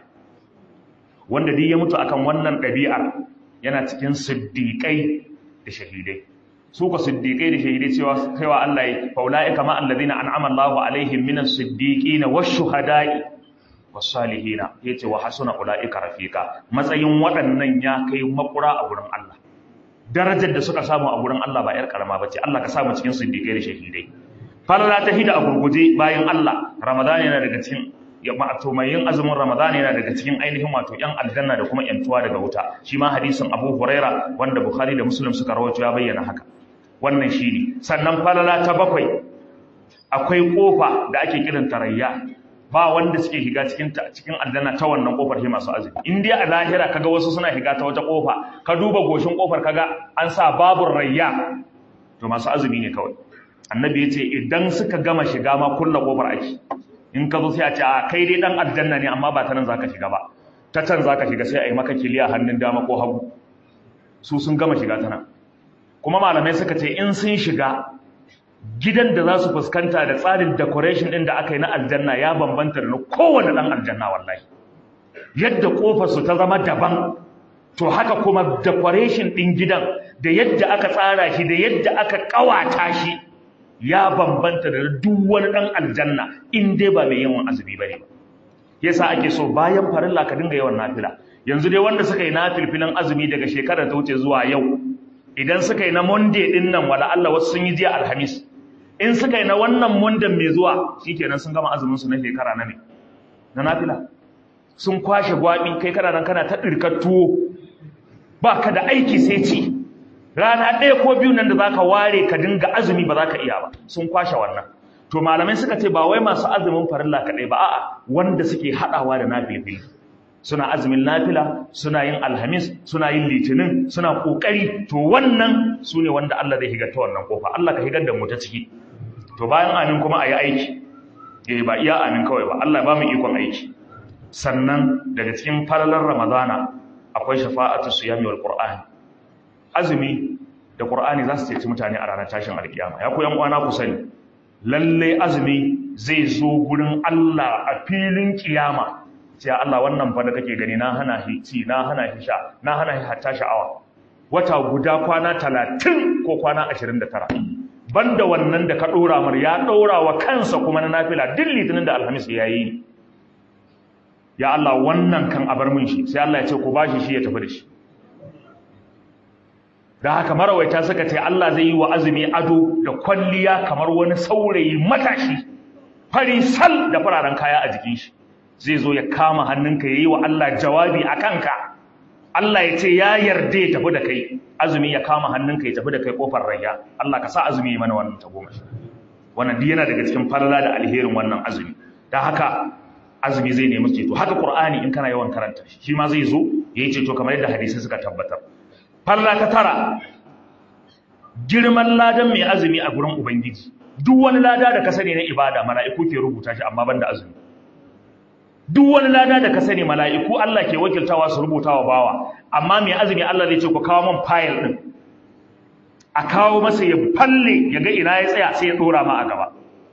wanda duk ya mutu akan wannan ɗabi'ar yana cikin siddiqai da shahidai su ka siddiqai da shahidai cewa kaiwa Allah ya faulaika ma alladhina an'ama Allahu alaihim min as-siddiqina wash-shuhada'i was-salihina yace wa hasuna ulaika rafiqa matsayin waɗannan ya kai makura a gurin Allah darajar da suka samu a gurin Allah ba ‘yar karama ba ce, Allah ka samu cikin siddiƙai da shahidai. Falala ta hida a gurguje bayan Allah, Ramadan yana daga cikin wato mai yin azumin Ramadan yana daga cikin ainihin wato ‘yan aljanna da kuma ‘yantuwa daga wuta. Shi ma hadisin Abu Huraira wanda Bukhari da Muslim suka rawaito ya bayyana haka. Wannan shi ne. Sannan falala ta bakwai akwai kofa da ake kiran tarayya ba wanda suke higa cikin cikin aljanna ta wannan kofar shi masu azumi in dai a lahira kaga wasu suna higa ta wata kofa ka duba goshin kofar kaga an sa babur rayya to masu azumi ne kawai annabi ya ce idan suka gama shiga ma kulla kofar aiki in ka zo sai a ce a kai dai dan aljanna ne amma ba ta nan zaka shiga ba ta can zaka shiga sai a yi maka kiliya hannun dama ko hagu su sun gama shiga ta nan kuma malamai suka ce in sun shiga gidan da za su fuskanta da tsarin decoration ɗin da aka yi na aljanna ya bambanta da na kowane ɗan aljanna wallahi yadda ƙofarsu ta zama daban to haka kuma decoration ɗin gidan da yadda aka tsara shi da yadda aka ƙawata shi ya bambanta da duk wani ɗan aljanna in dai ba mai yawan azumi ba ne ba yasa ake so bayan farilla ka dinga yawan nafila yanzu dai wanda suka yi nafilfilan azumi daga shekarar ta wuce zuwa yau idan suka yi na monday ɗin nan wala Allah wasu sun yi jiya alhamis in suka yi na wannan mundan mai zuwa shikenan sun gama azumin su na shekara na ne na nafila sun kwashe gwabi kai kana nan kana ta dirkar tuwo ba ka da aiki sai ci rana ɗaya ko biyu nan da zaka ware ka dinga azumi ba za ka iya ba sun kwashe wannan to malamai suka ce ba wai masu azumin farilla kaɗai ba a'a wanda suke haɗawa da nafilfili suna azumin nafila suna yin alhamis suna yin litinin suna kokari to wannan su ne wanda Allah zai higar ta wannan kofa Allah ka higar da mu ta ciki to bayan amin kuma a yi aiki eh ba iya amin kawai ba Allah ba mu ikon aiki sannan daga cikin falalar ramadana akwai shafa'atu siyami wal qur'ani azumi da qur'ani za su ceci mutane a ranar tashin alkiyama ya koyan uwana ku sani lalle azumi zai zo gurin Allah a filin kiyama sai Allah wannan fa da kake gani na hana shi ci na hana shi sha na hana shi hatta sha'awa wata guda kwana 30 ko kwana 29 banda wannan da ka dora mar ya dora wa kansa kuma na nafila duk litinin da alhamis ya yi ya Allah wannan kan abar mun shi sai Allah ya ce ku bashi shi ya tafi da shi da haka marawaita suka ce Allah zai yi wa azumi ado da kwalliya kamar wani saurayi matashi fari sal da fararen kaya a jikin shi zai zo ya kama hannunka ya yi wa Allah jawabi a kanka Allah ya ce ya yarda ya tafi da kai azumi ya kama hannunka ya tafi da kai kofar rayya Allah ka sa azumi ya mana wannan ta goma wannan duk yana daga cikin falala da alherin wannan azumi da haka azumi zai nemi ceto haka qur'ani in kana yawan karanta shi shi ma zai zo yayi ceto kamar yadda hadisi suka tabbatar falla ta tara girman ladan mai azumi a gurin ubangiji duk wani lada da ka sani na ibada mala'iku ke rubuta shi amma banda azumi duk wani lada da ka sani mala'iku Allah ke wakiltawa su rubuta wa bawa amma mai azumi Allah zai ce ku kawo man fayil din a kawo masa ya falle ya ga ina ya tsaya sai ya dora ma a gaba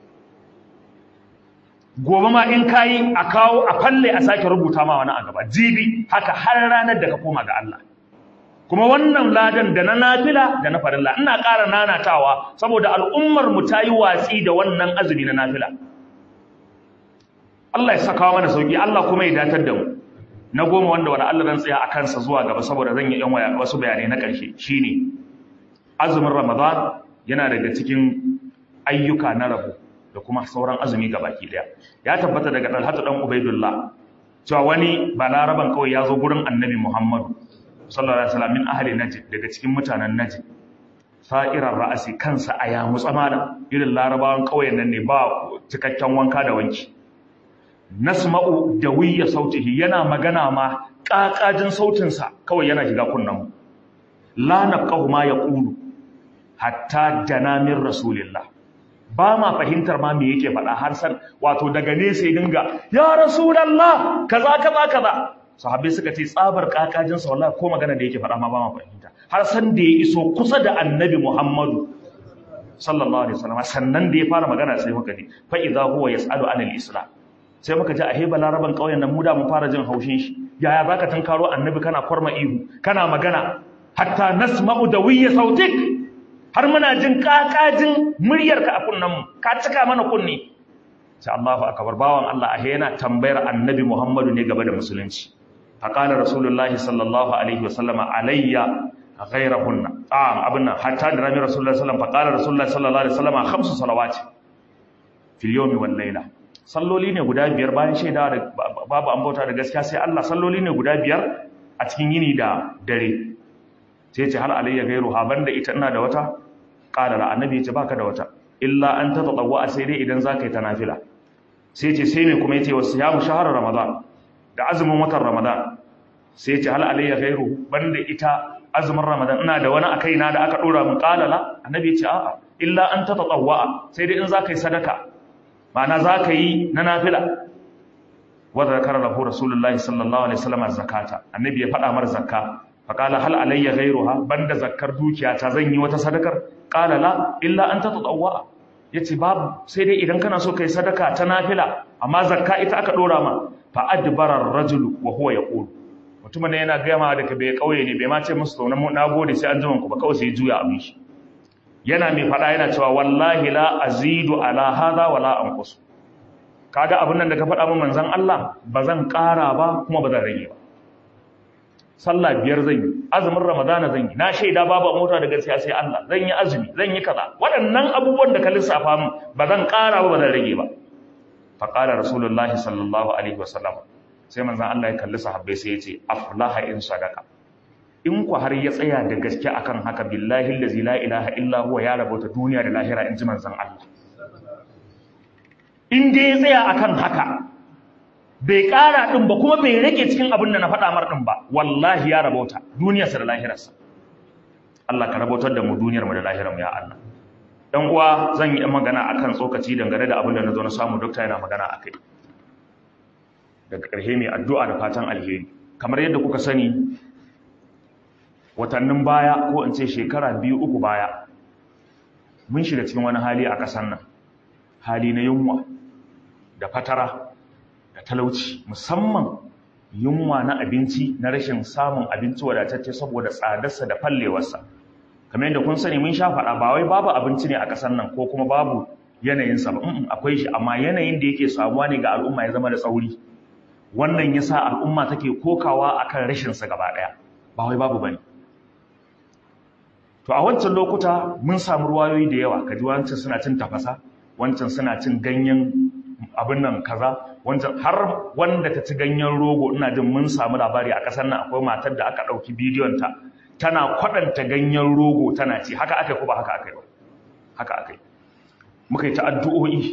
gobe ma in kayi a kawo a falle a sake rubuta ma wani a gaba jibi haka har ranar da ka koma ga Allah kuma wannan ladan da na nafila da na farilla ina ƙara nanatawa saboda al'ummar mu ta yi watsi da wannan azumi na nafila Allah ya saka mana sauki Allah kuma ya datar da mu na goma wanda wani Allah zan tsaya a kansa zuwa gaba saboda zan yi yan waya wasu bayanai na ƙarshe shine azumin Ramadan yana daga cikin ayyuka na rabu da kuma sauran azumi gabaki daya ya tabbata daga Talhatu dan Ubaidullah cewa wani balaraban kawai ya zo gurin Annabi Muhammadu sallallahu alaihi wasallam min ahli najd daga cikin mutanen najd sa'irar ra'asi kansa a ya mutsamana irin larabawan kauyen nan ne ba cikakken wanka da wanki nasma'u dawiyya sautihi yana magana ma kakajin sautin sa kawai yana shiga kunnan mu la naqahu ma yaqulu hatta jana min rasulillah ba ma fahimtar ma me yake faɗa har san wato daga nesa ya dinga ya rasulullah kaza kaza kaza sahabbai suka ce tsabar kakajin sa wallahi ko magana da yake faɗa ma ba ma fahimta har san da ya iso kusa da annabi Muhammadu sallallahu alaihi wasallam sannan da ya fara magana sai muka ji fa idza huwa yasalu anil islam sai muka ji a heba laraban kauyen nan mu da mun fara jin haushin shi yaya baka tunkaro annabi kana kwarma ihu kana magana hatta nasma'u dawiyya sautik har muna jin kakajin muryarka a kunnen mu ka cika mana kunni sai Allahu akbar bawan Allah a yana tambayar annabi Muhammadu ne gaba da musulunci فقال رسول الله صلى الله عليه وسلم علي غيرهن اه ابن حتى درامي رسول الله صلى الله عليه وسلم فقال رسول الله صلى الله عليه وسلم خمس صلوات في اليوم والليله salloli ne guda biyar bayan shaida da babu an bauta da gaskiya sai Allah salloli ne guda biyar a cikin yini da dare sai ce hal alayya gairu ha banda ita ina da wata qala la annabi ya ce baka da wata illa an tatatawwa sai dai idan zaka yi ta nafila sai ce sai me kuma yace wasu ya mu shahara ramadan da azumin watan Ramadan sai ce hal alayya ghairu banda ita azumin Ramadan ina da wani akai na da aka dora mun qalala annabi ya ce a'a illa an tatatawwa sai dai in zaka yi sadaka ma'ana zaka yi na nafila wa zakara lahu rasulullahi sallallahu alaihi wasallam zakata annabi ya faɗa mar zakka fa qala hal alayya ghairuha banda zakkar dukiya ta zan yi wata sadakar qala la illa an tatatawwa yace babu sai dai idan kana so kai sadaka ta nafila amma zakka ita aka dora ma fa adbara ar-rajulu wa huwa yaqul mutumin yana gama da ka bai kauye ne bai ma ce musu to na gode sai an jima ku ba kawai sai juya abin shi yana mai fada yana cewa wallahi la azidu ala hadha wala anqus kaga abin nan da ka faɗa min manzon Allah ba zan ƙara ba kuma ba zan rage ba sallah biyar zan yi azumin ramadana zan yi na shaida babu mota da gaskiya sai Allah zan yi azumi zan yi kaza waɗannan abubuwan da ka lissafa min ba zan ƙara ba ba zan rage ba faƙalar rasulullahi sallallahu alaihi wasallam sai manzan Allah ya kalli sahabbai sai ya ce aflaha in sadaka in ku har ya tsaya da gaske akan haka billahi allazi la ilaha illa huwa ya rabauta duniya da lahira in ji manzan Allah in dai ya tsaya akan haka bai ƙara din ba kuma bai rage cikin abin da na faɗa mar din ba wallahi ya rabauta duniyarsa da lahirarsa Allah ka rabautar da mu duniyar mu da lahirar mu ya Allah dan uwa zan yi magana akan tsokaci dangane da abin da na zo na samu dokta yana magana akai daga ƙarshe mai addu'a da fatan alheri kamar yadda kuka sani watannin baya ko in ce shekara biyu uku baya mun shiga cikin wani hali a ƙasar nan hali na yunwa da fatara da talauci musamman yunwa na abinci na rashin samun abinci wadatacce saboda tsadarsa da fallewarsa kamar yadda kun sani mun sha faɗa ba wai babu abinci ne a ƙasar nan ko kuma babu yanayinsa ba akwai shi amma yanayin da yake samuwa ne ga al'umma ya zama da tsauri wannan ya sa al'umma take kokawa akan rashinsa gaba ɗaya ba wai babu bane to a wancan lokuta mun samu ruwayoyi da yawa kaji wancan suna cin tafasa wancan suna cin ganyen abin nan kaza wancan har wanda ta ci ganyen rogo ina jin mun samu labari a ƙasar nan akwai matar da aka ɗauki bidiyon ta tana kwaɗanta ganyen rogo tana ci haka aka ko ba haka aka yi ba haka aka yi muka yi ta addu'o'i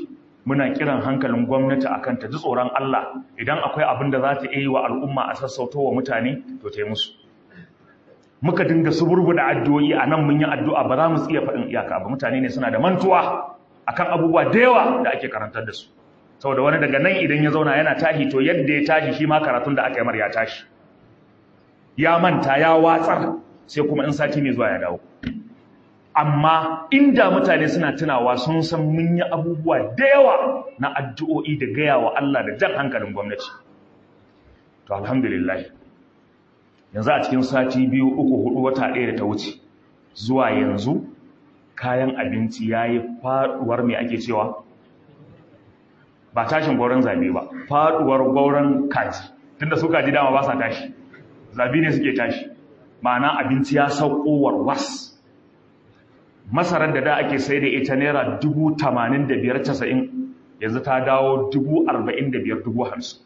muna kiran hankalin gwamnati akan ta ji tsoron Allah idan akwai abin da za ta yi wa al'umma a sassauto wa mutane to ta yi musu muka dinga suburbuda addu'o'i a nan mun yi addu'a ba za mu iya faɗin iyaka ba mutane ne suna da mantuwa akan abubuwa da yawa da ake karantar da su saboda wani daga nan idan ya zauna yana tashi to yadda ya tashi shi ma karatun da aka yi mar ya tashi ya manta ya watsar sai kuma in sati mai zuwa ya dawo amma inda mutane suna tunawa sun san mun yi abubuwa da yawa na addu'o'i da gaya wa Allah da jan hankalin gwamnati to alhamdulillah yanzu a cikin sati biyu uku hudu wata ɗaya da ta wuce zuwa yanzu kayan abinci ya yi faɗuwar mai ake cewa ba tashin gauran zabe ba faɗuwar gauran kaji tunda su kaji dama ba sa tashi zabi ne suke tashi ma'ana abinci ya sauko warwas masarar da da ake sai da ita naira dubu tamanin da biyar casa'in yanzu ta dawo dubu arba'in da biyar dubu hamsin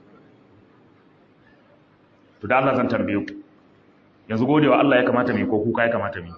to da Allah zan tambaye ku yanzu gode wa Allah ya kamata mai ko kuka ya kamata mai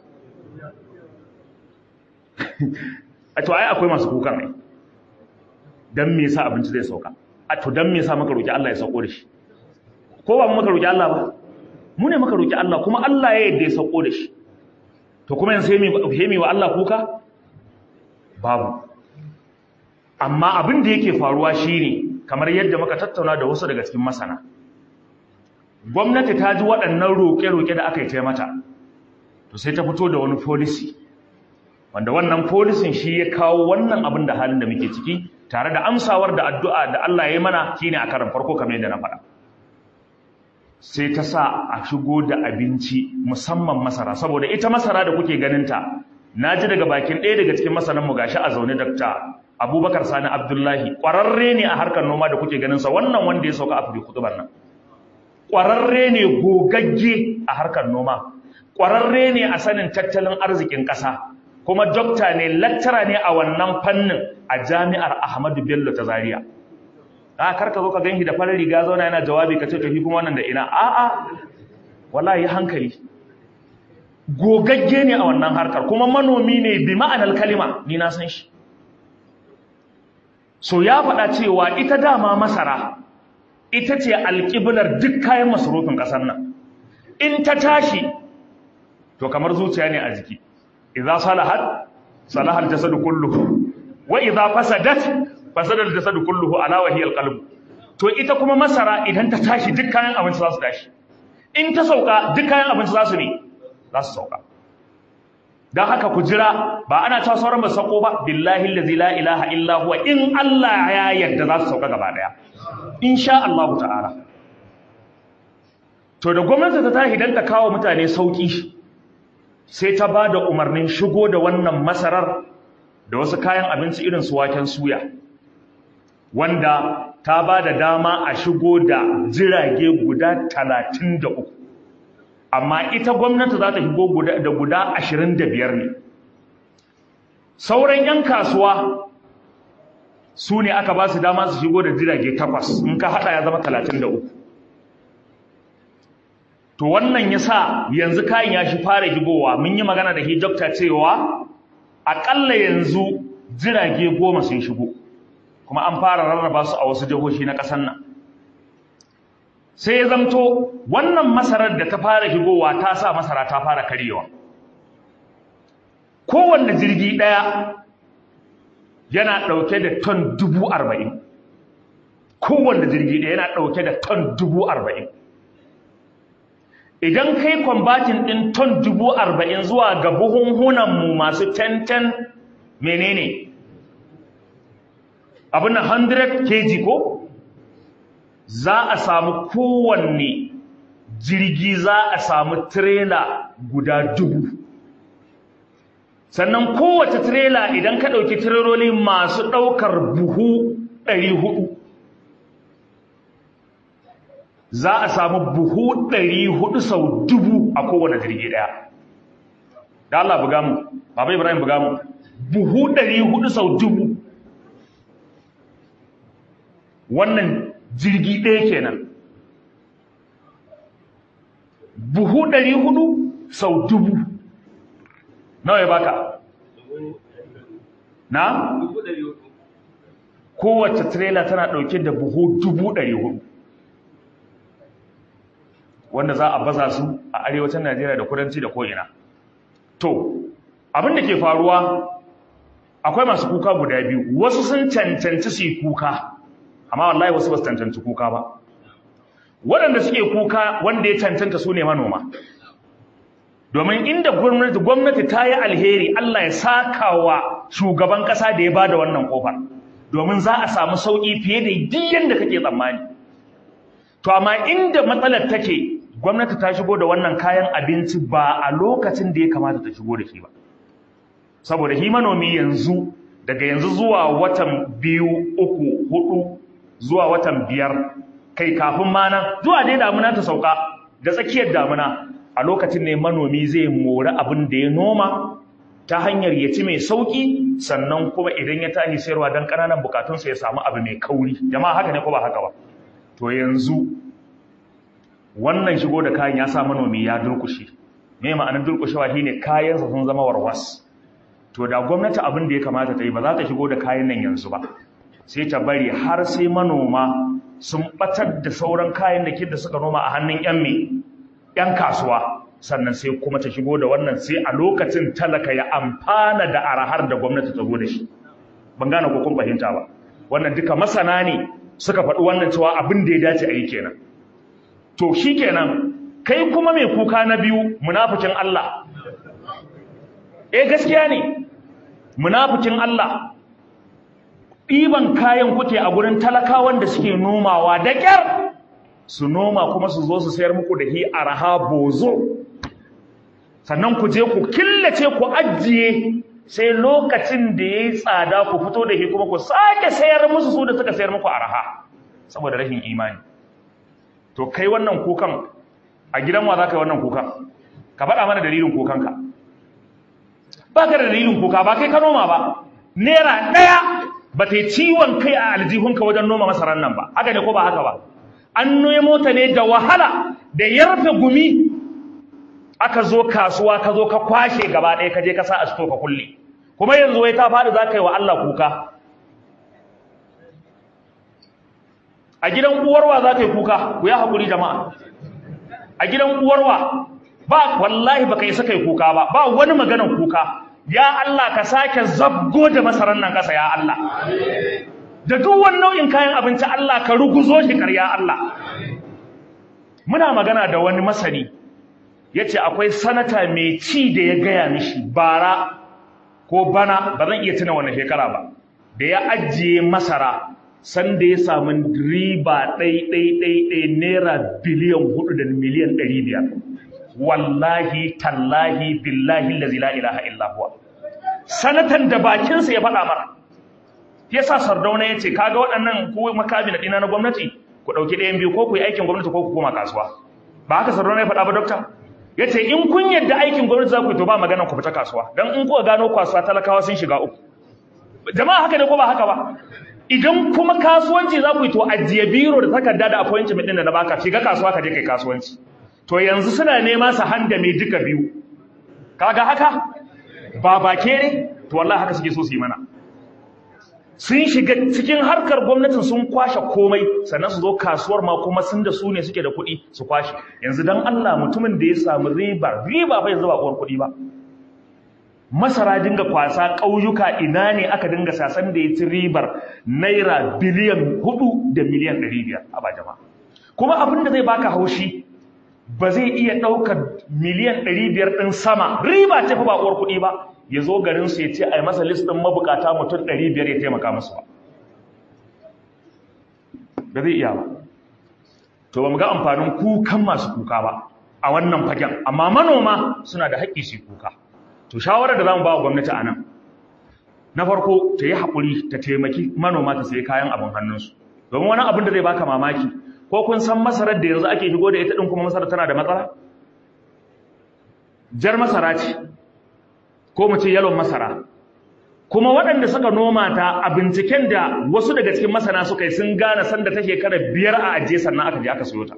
a to ai akwai masu kukan ai dan me yasa abinci zai sauka a to dan me yasa maka roki Allah ya sauko da shi ko ba mu maka roki Allah ba mu ne maka roki Allah kuma Allah ya yadda ya sauko da shi to kuma yanzu sai mu wa Allah kuka babu amma abin da yake faruwa shine kamar yadda muka tattauna da wasu daga cikin masana gwamnati ta ji waɗannan roƙe-roƙe da aka yi ta mata to sai ta fito da wani policy wanda wannan policy shi ya kawo wannan abin da halin da muke ciki tare da amsawar da addu'a da Allah ya yi mana shine a karan farko kamar yadda na faɗa sai ta sa a shigo da abinci musamman masara saboda ita masara da kuke ganinta na ji daga bakin ɗaya daga cikin masananmu gashi a zaune dakta abubakar sani abdullahi ƙwararre ne a harkar noma da kuke ganinsa wannan wanda ya sauka a fili kutubar nan ƙwararre ne gogagge a harkar noma ƙwararre ne a sanin tattalin arzikin ƙasa kuma dokta ne lattara ne a wannan fannin a jami'ar ahmadu bello ta zaria a karka zo ka ganshi da farin riga zauna yana jawabi ka ce to shi kuma wannan da ina a'a wallahi hankali gogagge ne a wannan harkar kuma manomi ne bi ma'anar kalima ni na san shi so ya faɗa cewa ita dama masara ita ce alƙiblar duk kayan masarufin ƙasar nan in ta tashi to kamar zuciya ne a jiki idza salahat salahal jasadu kulluhu wa idza fasadat fasada al-jasadu kulluhu ala wa hiya al-qalb to ita kuma masara idan ta tashi duk kayan abinci za su tashi in ta sauka duk kayan abinci za su ne za su sauka dan haka ku jira ba ana ta sauran ba sako ba billahi allazi la ilaha illa huwa in Allah ya yarda za su sauka gaba daya insha Allah ta'ala to da gwamnati ta tashi dan ta kawo mutane sauki sai ta ba da umarnin shigo da wannan masarar da wasu kayan abinci irin su waken suya wanda ta ba da dama a shigo da jirage guda talatin da uku amma ita gwamnati za ta shigo da guda ashirin da biyar ne sauran 'yan kasuwa su ne aka ba su dama su shigo da jirage takwas in ka haɗa ya zama talatin da uku to wannan ya sa yanzu kayan ya shi fara shigowa mun yi magana da hijabta cewa aƙalla yanzu jirage goma sun shigo kuma an fara rarraba su a wasu jihohi na ƙasar nan sai ya zamto wannan masarar da ta fara shigowa ta sa masara ta fara karyewa kowanne jirgi ɗaya yana ɗauke da ton dubu arba'in kowanne jirgi ɗaya yana ɗauke da ton dubu arba'in idan kai kwambatin ɗin ton dubu arba'in zuwa ga buhunhunanmu masu tenten menene abin na 100 kg ko za a samu kowanne jirgi za a samu trela guda dubu sannan kowace trela idan ka ɗauki tireloli masu ɗaukar buhu ɗari hudu za a samu buhu ɗari hudu sau dubu a kowane jirgi ɗaya da Allah buga mu baba Ibrahim buga mu buhu ɗari hudu sau dubu wannan jirgi ɗaya kenan buhu ɗari hudu sau dubu nawa ya baka na? kowace trailer tana ɗauke da buhu dubu ɗari hudu wanda za a baza su a arewacin najeriya da kudanci da ko'ina to abin da ke faruwa akwai masu kuka guda biyu wasu sun cancanci su yi kuka amma wallahi wasu ba su cancanci kuka ba waɗanda suke kuka wanda ya cancanta su ne manoma domin inda gwamnati gwamnati ta yi alheri Allah ya saka wa shugaban ƙasa da ya ba da wannan ƙofar domin za a samu sauƙi fiye da duk yadda kake tsammani to amma inda matsalar take gwamnati ta shigo da wannan kayan abinci ba a lokacin da ya kamata ta shigo da shi ba saboda shi manomi yanzu daga yanzu zuwa watan biyu uku hudu zuwa watan biyar kai kafin ma nan zuwa dai damuna ta sauka da tsakiyar damuna a lokacin ne manomi zai mori abin da ya noma ta hanyar ya ci mai sauki sannan kuma idan ya tashi sayarwa don ƙananan bukatunsa ya samu abu mai kauri jama'a haka ne ko ba haka ba to yanzu wannan shigo da kayan ya sa manomi ya durkushe me ma'anar durkushewa shine kayansa sun zama warwas to da gwamnati abin da ya kamata ta yi ba za ta shigo da kayan nan yanzu ba sai ta bari har sai manoma sun batar da sauran kayan da da suka noma a hannun yan me yan kasuwa sannan sai kuma ta shigo da wannan sai a lokacin talaka ya amfana da arahar da gwamnati ta zo da shi ban gane ko kun fahimta ba wannan duka masana ne suka faɗi wannan cewa abin da ya dace a yi kenan to shi kenan kai kuma mai kuka na biyu munafikin Allah eh gaskiya ne munafikin Allah ɗiban kayan kuke a gurin talakawan da suke nomawa da ƙyar su noma kuma su zo su sayar muku da hi araha bozo sannan ku je ku killace ku ajiye sai lokacin da ya yi tsada ku fito da hi kuma ku sake sayar musu su da suka sayar muku araha saboda rashin imani to kai wannan kukan a gidan wa za ka yi wannan kukan ka faɗa mana dalilin kukanka ba ka da dalilin kuka ba kai ka noma ba naira ɗaya ba ta yi ciwon kai a aljihunka wajen noma masarar nan ba haka ne ko ba haka ba an nemo ta ne da wahala da yarfe gumi aka zo kasuwa ka zo ka kwashe gaba ɗaya ka je ka sa a sito ka kulle kuma yanzu wai ta faɗi za ka yi wa Allah kuka a gidan uwarwa za ka yi kuka ku ya haƙuri jama'a a gidan uwarwa ba wallahi baka yi saka yi kuka ba ba wani maganan kuka ya Allah ka sake zabgo da masaran nan kasa ya Allah da duk wani nau'in kayan abinci Allah ka ruguzo shi ƙarya Allah muna magana da wani masani yace akwai sanata mai ci da ya gaya mishi bara ko bana ba zan iya tuna wannan shekara ba da ya ajiye masara san da ya samu riba ɗai ɗai ɗai ɗai naira biliyan hudu da miliyan ɗari biyar wallahi tallahi billahi lazi la ilaha illa huwa sanatan da bakinsa ya faɗa mara yasa sardauna ya ce kaga waɗannan ko makami na ɗina na gwamnati ku ɗauki ɗayan biyu ko ku yi aikin gwamnati ko ku koma kasuwa ba haka sardauna ya faɗa ba dokta ya ce in kun yadda aikin gwamnati za ku yi to ba magana ku fita kasuwa don in kuka gano kasuwa talakawa sun shiga uku jama'a haka ne ko ba haka ba idan kuma kasuwanci za ku yi to ajiye biro da takarda da appointment ɗin da na baka shiga kasuwa ka je kai kasuwanci to yanzu suna nema su handa mai duka biyu kaga haka ba bake ne to wallahi haka suke so su yi mana sun shiga cikin harkar gwamnatin sun kwashe komai sannan su zo kasuwar ma kuma sun da su ne suke da kuɗi su kwashe yanzu dan Allah mutumin da ya samu riba riba bai zuba uwar kuɗi ba masara dinga kwasa ƙauyuka ina ne aka dinga sasan da ya ci ribar naira biliyan hudu da miliyan ɗari biyar a ba jama'a kuma abin da zai baka haushi ba zai iya ɗaukar miliyan ɗari biyar ɗin sama riba ce fa ba uwar kuɗi ba ya zo garinsu ya ce a yi masa listin mabukata mutum ɗari biyar ya taimaka musu ba ba zai iya ba to ba mu ga amfanin kukan masu kuka ba a wannan fagen amma manoma suna da haƙƙi su kuka to shawarar da za mu ba wa gwamnati a nan na farko ta yi haƙuri ta taimaki manoma ta sayi kayan abin hannunsu domin wani abin da zai baka mamaki ko kun san masarar da yanzu ake shigo da ita din kuma masarar tana da matsala jar masara ce ko mu ce yalon masara kuma waɗanda suka noma ta a binciken da wasu daga cikin masana suka yi sun gane sanda ta shekara biyar a ajiye sannan aka je aka siyo ta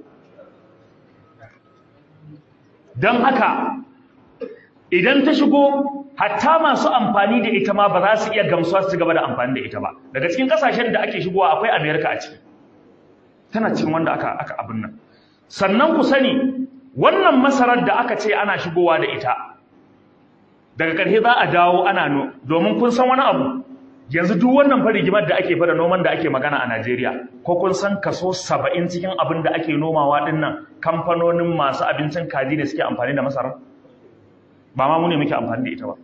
don haka idan ta shigo hatta masu amfani da ita ma ba za su iya gamsuwa su gaba da amfani da ita ba daga cikin kasashen da ake shigowa akwai America a ciki tana cikin wanda aka aka abin nan sannan ku sani wannan masarar da aka ce ana shigowa da ita daga ƙarshe za a dawo ana no domin kun san wani abu yanzu duk wannan fa rigimar da ake fara noman da ake magana a Najeriya ko kun san kaso 70 cikin abin da ake nomawa din nan kamfanonin masu abincin kaji ne suke amfani da masara ba ma mu ne muke amfani da ita ba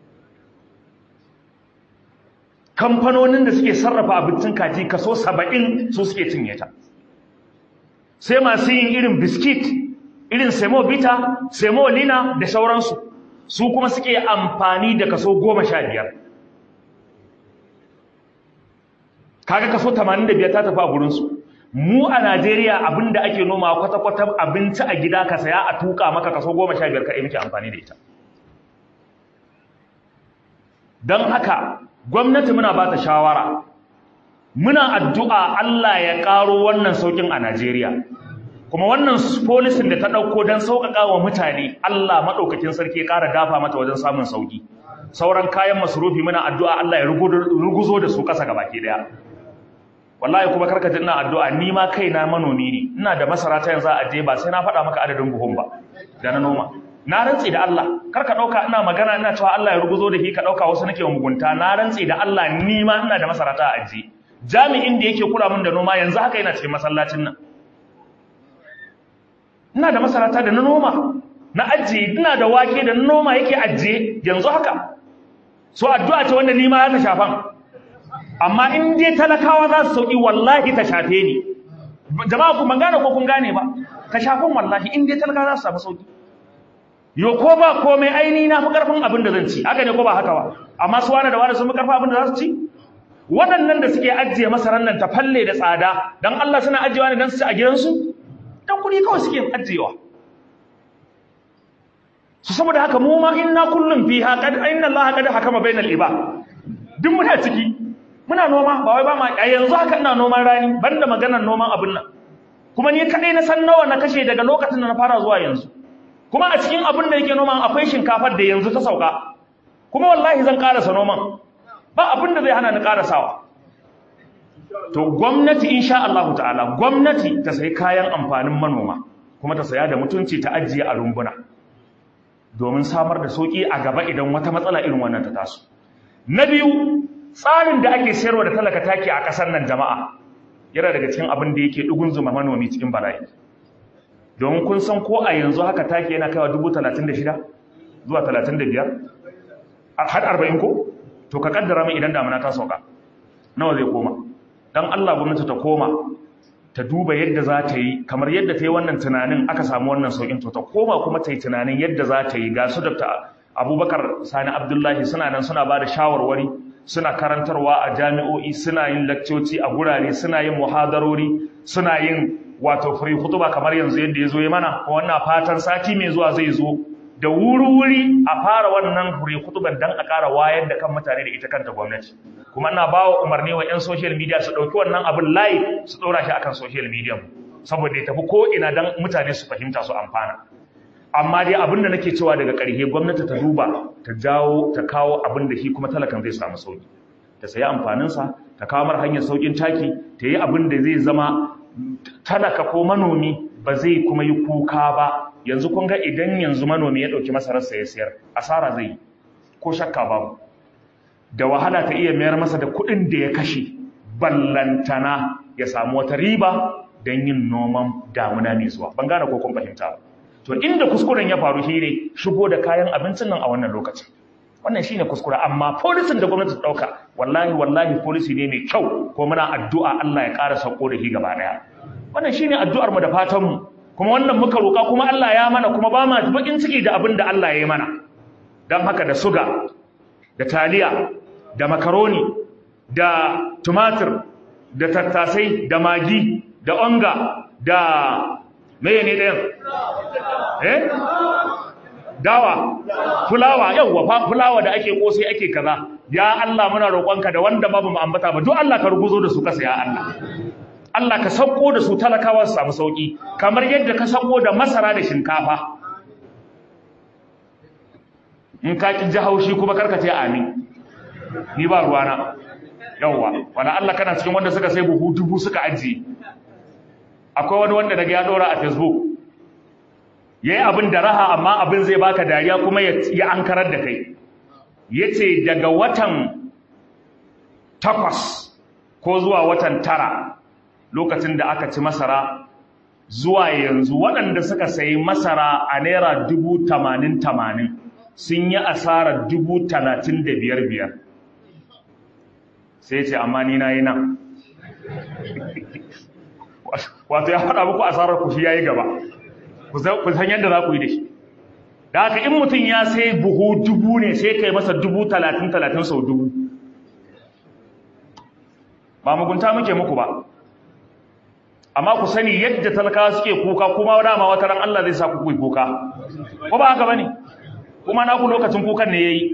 kamfanonin da suke sarrafa abincin kaji kaso 70 su suke cinye ta sai masu yin irin biskit irin semo bita semo lina da sauransu su kuma suke amfani da kaso 15 kaga kaso 85 ta tafi a gurinsu mu a Najeriya abinda ake noma kwata-kwata abinci a gida ka saya a tuka maka kaso 15 ka yi muke amfani da ita don haka gwamnati muna ba ta shawara muna addu'a Allah ya ƙaro wannan saukin a Najeriya kuma wannan polisin da ta ɗauko don sauƙaƙa wa mutane Allah maɗaukakin sarki ya ƙara dafa mata wajen samun sauƙi sauran kayan masarufi muna addu'a Allah ya ruguzo da su ƙasa gabaki ɗaya wallahi kuma karka ji ina addu'a ni ma kaina manomi ne ina da masara ta yanzu a je ba sai na faɗa maka adadin buhun ba da na noma na rantsi da Allah karka ɗauka ina magana ina cewa Allah ya ruguzo da shi ka ɗauka wasu nake wa mugunta na rantsi da Allah ni ma ina da masara ta a ajiye jami'in da yake kula min da noma yanzu haka yana cikin masallacin nan ina da masarata da na noma na ajiye ina da wake da na noma yake ajiye yanzu haka so addu'a ce wanda ni ma ya ta shafan amma in dai talakawa za su sauki wallahi ta shafe ni jama'a ku ban gane ko kun gane ba ta shafan wallahi in dai talakawa za su samu sauki yo ko ba komai aini na fi karfin abin da zan ci haka ne ko ba haka ba amma su wani da wani sun fi karfin abin da za su ci waɗannan da suke ajiye masaran nan ta falle da tsada dan Allah suna ajiyewa ne dan su ci a gidansu dan kuɗi kawai suke ajiyewa su saboda haka mu ma inna kullum fiha qad inna allaha qad hakama bainal ibad duk muna ciki muna noma ba wai ba ma a yanzu haka ina noman rani banda maganar noman abin nan kuma ni kadai na san nawa na kashe daga lokacin da na fara zuwa yanzu kuma a cikin abin da yake noman akwai shinkafar da yanzu ta sauka kuma wallahi zan karasa noman ba abin da zai hana ni karasawa to gwamnati insha Allah ta'ala gwamnati ta sayi kayan amfanin manoma kuma ta saya da mutunci ta ajiye a rumbuna domin samar da sauki a gaba idan wata matsala irin wannan ta taso na biyu tsarin da ake sayarwa da talaka taki a ƙasar nan jama'a yana daga cikin abin da yake dugun zuma manomi cikin bala'i domin kun san ko a yanzu haka taki yana kaiwa dubu talatin da shida zuwa talatin da biyar har arba'in ko to ka kaddara min idan damuna ta sauka nawa zai koma dan Allah gwamnati ta koma ta duba yadda za ta yi kamar yadda ta yi wannan tunanin aka samu wannan saukin to ta koma kuma ta yi tunanin yadda za ta yi ga su da abubakar sani abdullahi suna nan suna ba da shawarwari suna karantarwa a jami'o'i suna yin lakcoci a gurare suna yin muhadarori suna yin wato free hutuba kamar yanzu yadda ya zo ya mana wannan fatan sati mai zuwa zai zo da wuri-wuri a fara wannan free hutuban dan a ƙara wayar da kan mutane da ita kanta gwamnati kuma ina ba wa umarni wa 'yan social media su ɗauki wannan abin layi su ɗora shi akan social media saboda ya tafi ko ina dan mutane su fahimta su amfana amma dai abin da nake cewa daga ƙarshe gwamnati ta duba ta jawo ta kawo abin da shi kuma talakan zai samu sauki ta sayi amfaninsa ta kawo mar hanyar saukin taki ta yi abin da zai zama talaka ko manomi ba zai kuma yi kuka ba yanzu kun ga idan yanzu manomi ya ɗauki masararsa ya sayar asara zai yi ko shakka babu da wahala ta iya mayar masa da kuɗin da ya kashe ballantana ya samu wata riba don yin noman damuna mai zuwa ban gane ko kun fahimta ba to inda kuskuren ya faru shi ne shigo da kayan abincin nan a wannan lokacin wannan shine kuskure amma polisin da gwamnati ta dauka wallahi wallahi policy ne mai kyau ko muna addu'a Allah ya ƙara sauko da shi gaba daya wannan shine addu'ar mu da fatan mu kuma wannan muka roka kuma Allah ya mana kuma ba ma bakin ciki da abin da Allah ya yi mana dan haka da suga da taliya da makaroni da tumatir da tattasai da magi da onga da meye ne ɗayan eh dawa fulawa yawwa fa fulawa da ake kosai ake kaza ya Allah muna roƙonka da wanda babu mu ambata ba duk Allah ka ruguzo da su kasa ya Allah Allah ka sauko da su talakawa su samu sauki kamar yadda ka sauko da masara da shinkafa in ka ki ji haushi kuma karka ce amin ni ba ruwana yawwa wala Allah kana cikin wanda suka sai buhu dubu suka ajiye akwai wani wanda daga ya dora a facebook yayi abin da raha amma abin zai baka dariya kuma ya ankarar da kai yace daga watan takwas ko zuwa watan tara lokacin da aka ci masara zuwa yanzu waɗanda suka sayi masara a naira dubu tamanin tamanin sun yi asarar dubu talatin da biyar biyar sai ce amma ni na yi nan wato ya faɗa muku asarar ku shi ya yi gaba ku san yadda za ku yi da shi da haka in mutum ya sai buhu dubu ne sai kai masa dubu talatin talatin sau dubu ba mugunta muke muku ba amma ku sani yadda talakawa suke kuka kuma dama wata ran Allah zai sa ku kuka ko ba haka bane kuma na ku lokacin kukan ne yayi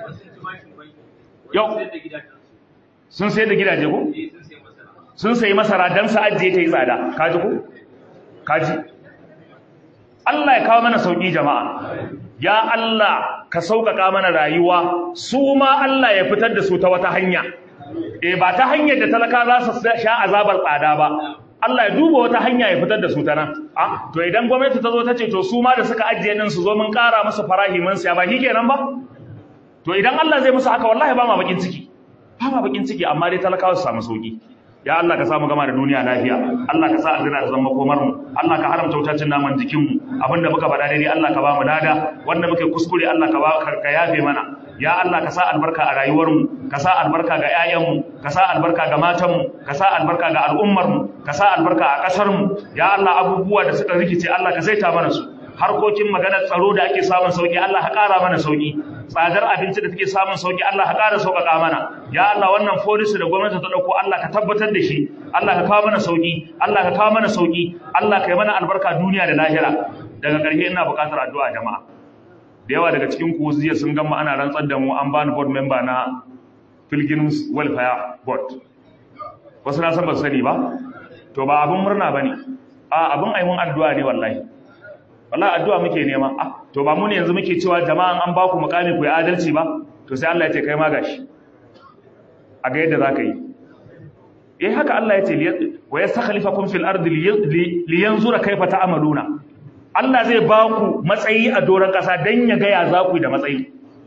yau sun sai da gidaje ko sun sayi masara dan su ajiye ta yi tsada kaji ko kaji Allah ya kawo mana sauki jama'a ya Allah ka sauƙaƙa mana rayuwa su ma Allah ya fitar da su ta wata hanya eh ba ta hanyar da talaka za su sha azabar tsada ba Allah ya duba wata hanya ya fitar da su ta nan ah to idan gwamnati ta zo ta ce to su ma da suka ajiye din su zo mun ƙara musu farahi mun siya ba kenan ba to idan Allah zai musu haka wallahi ba ma bakin ciki ba ma bakin ciki amma dai talakawa su samu sauki ya Allah ka samu gama da duniya lafiya Allah ka sa aljanna ta zama komar mu Allah ka haramta wutacin naman jikin mu abinda muka faɗa daidai Allah ka ba mu dada wanda muke kuskure Allah ka ba ka yafe mana ya Allah ka sa albarka a rayuwar mu ka sa albarka ga ƴaƴan mu ka sa albarka ga matan mu ka sa albarka ga al'ummar mu ka sa albarka a ƙasar mu ya Allah abubuwa da suka rikice Allah ka saita mana su harkokin maganar tsaro da ake samun sauki Allah ka ƙara mana sauki tsadar abinci da take samun sauki Allah ka ƙara sauƙaƙa mana ya Allah wannan policy da gwamnati ta dauko Allah ka tabbatar da shi Allah ka kawo mana sauki Allah ka kawo mana sauki Allah ka yi mana albarka duniya da lahira daga ƙarshe ina buƙatar addu'a jama'a da yawa daga cikin ku jiya sun gama ana rantsar da mu an bani board member na Pilgrims Welfare Board wasu na san ba su sani ba to ba abin murna bane a abin aimun addu'a ne wallahi wallahi addu'a muke nema ah to ba mu ne yanzu muke cewa jama'an an ba ku mukami ku yi adalci ba to sai Allah ya ce kai ma gashi a ga yadda zaka yi eh haka Allah ya ce wa yastakhlifakum fil ardi liyanzura kayfa ta'maluna Allah zai ba ku matsayi a doron kasa dan ya ga ya za ku da matsayi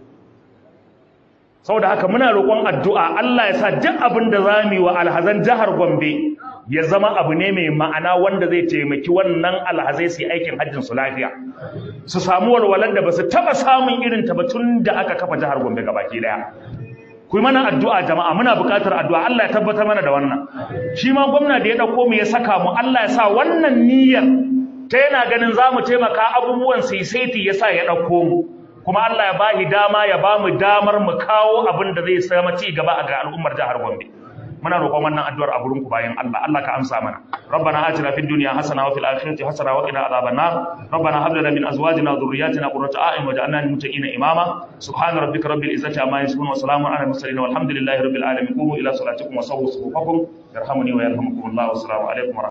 saboda haka muna roƙon addu'a Allah ya sa duk abin da zamu yi wa alhazan jihar Gombe ya zama abu ne mai ma'ana wanda zai taimaki wannan alhazai su yi aikin hajjin su lafiya su samu walwalar da ba su taɓa samun irin ta ba tun da aka kafa jihar Gombe gabaki daya ku mana addu'a jama'a muna buƙatar addu'a Allah ya tabbatar mana da wannan shi ma gwamna da ya dauko mu ya saka mu Allah ya sa wannan niyyar ta yana ganin za mu taimaka abubuwan saisaiti ya sa ya dauko mu kuma Allah ya bahi dama ya ba mu damar mu kawo abin da zai sama ci gaba ga al'ummar jihar Gombe muna roƙon wannan addu'ar a gurin ku bayan Allah Allah ka amsa mana rabbana atina fid dunya hasana wa fil akhirati hasana wa qina adhaban nar rabbana hab lana min azwajina wa dhurriyyatina qurrata a'yun waj'alna lil muttaqina imama subhana rabbika rabbil izzati amma yasifun wa salamun ala al mursalin walhamdulillahi rabbil alamin qumu ila salatikum wa sawwu sufufakum yarhamuni wa yarhamukum Allah wa assalamu alaikum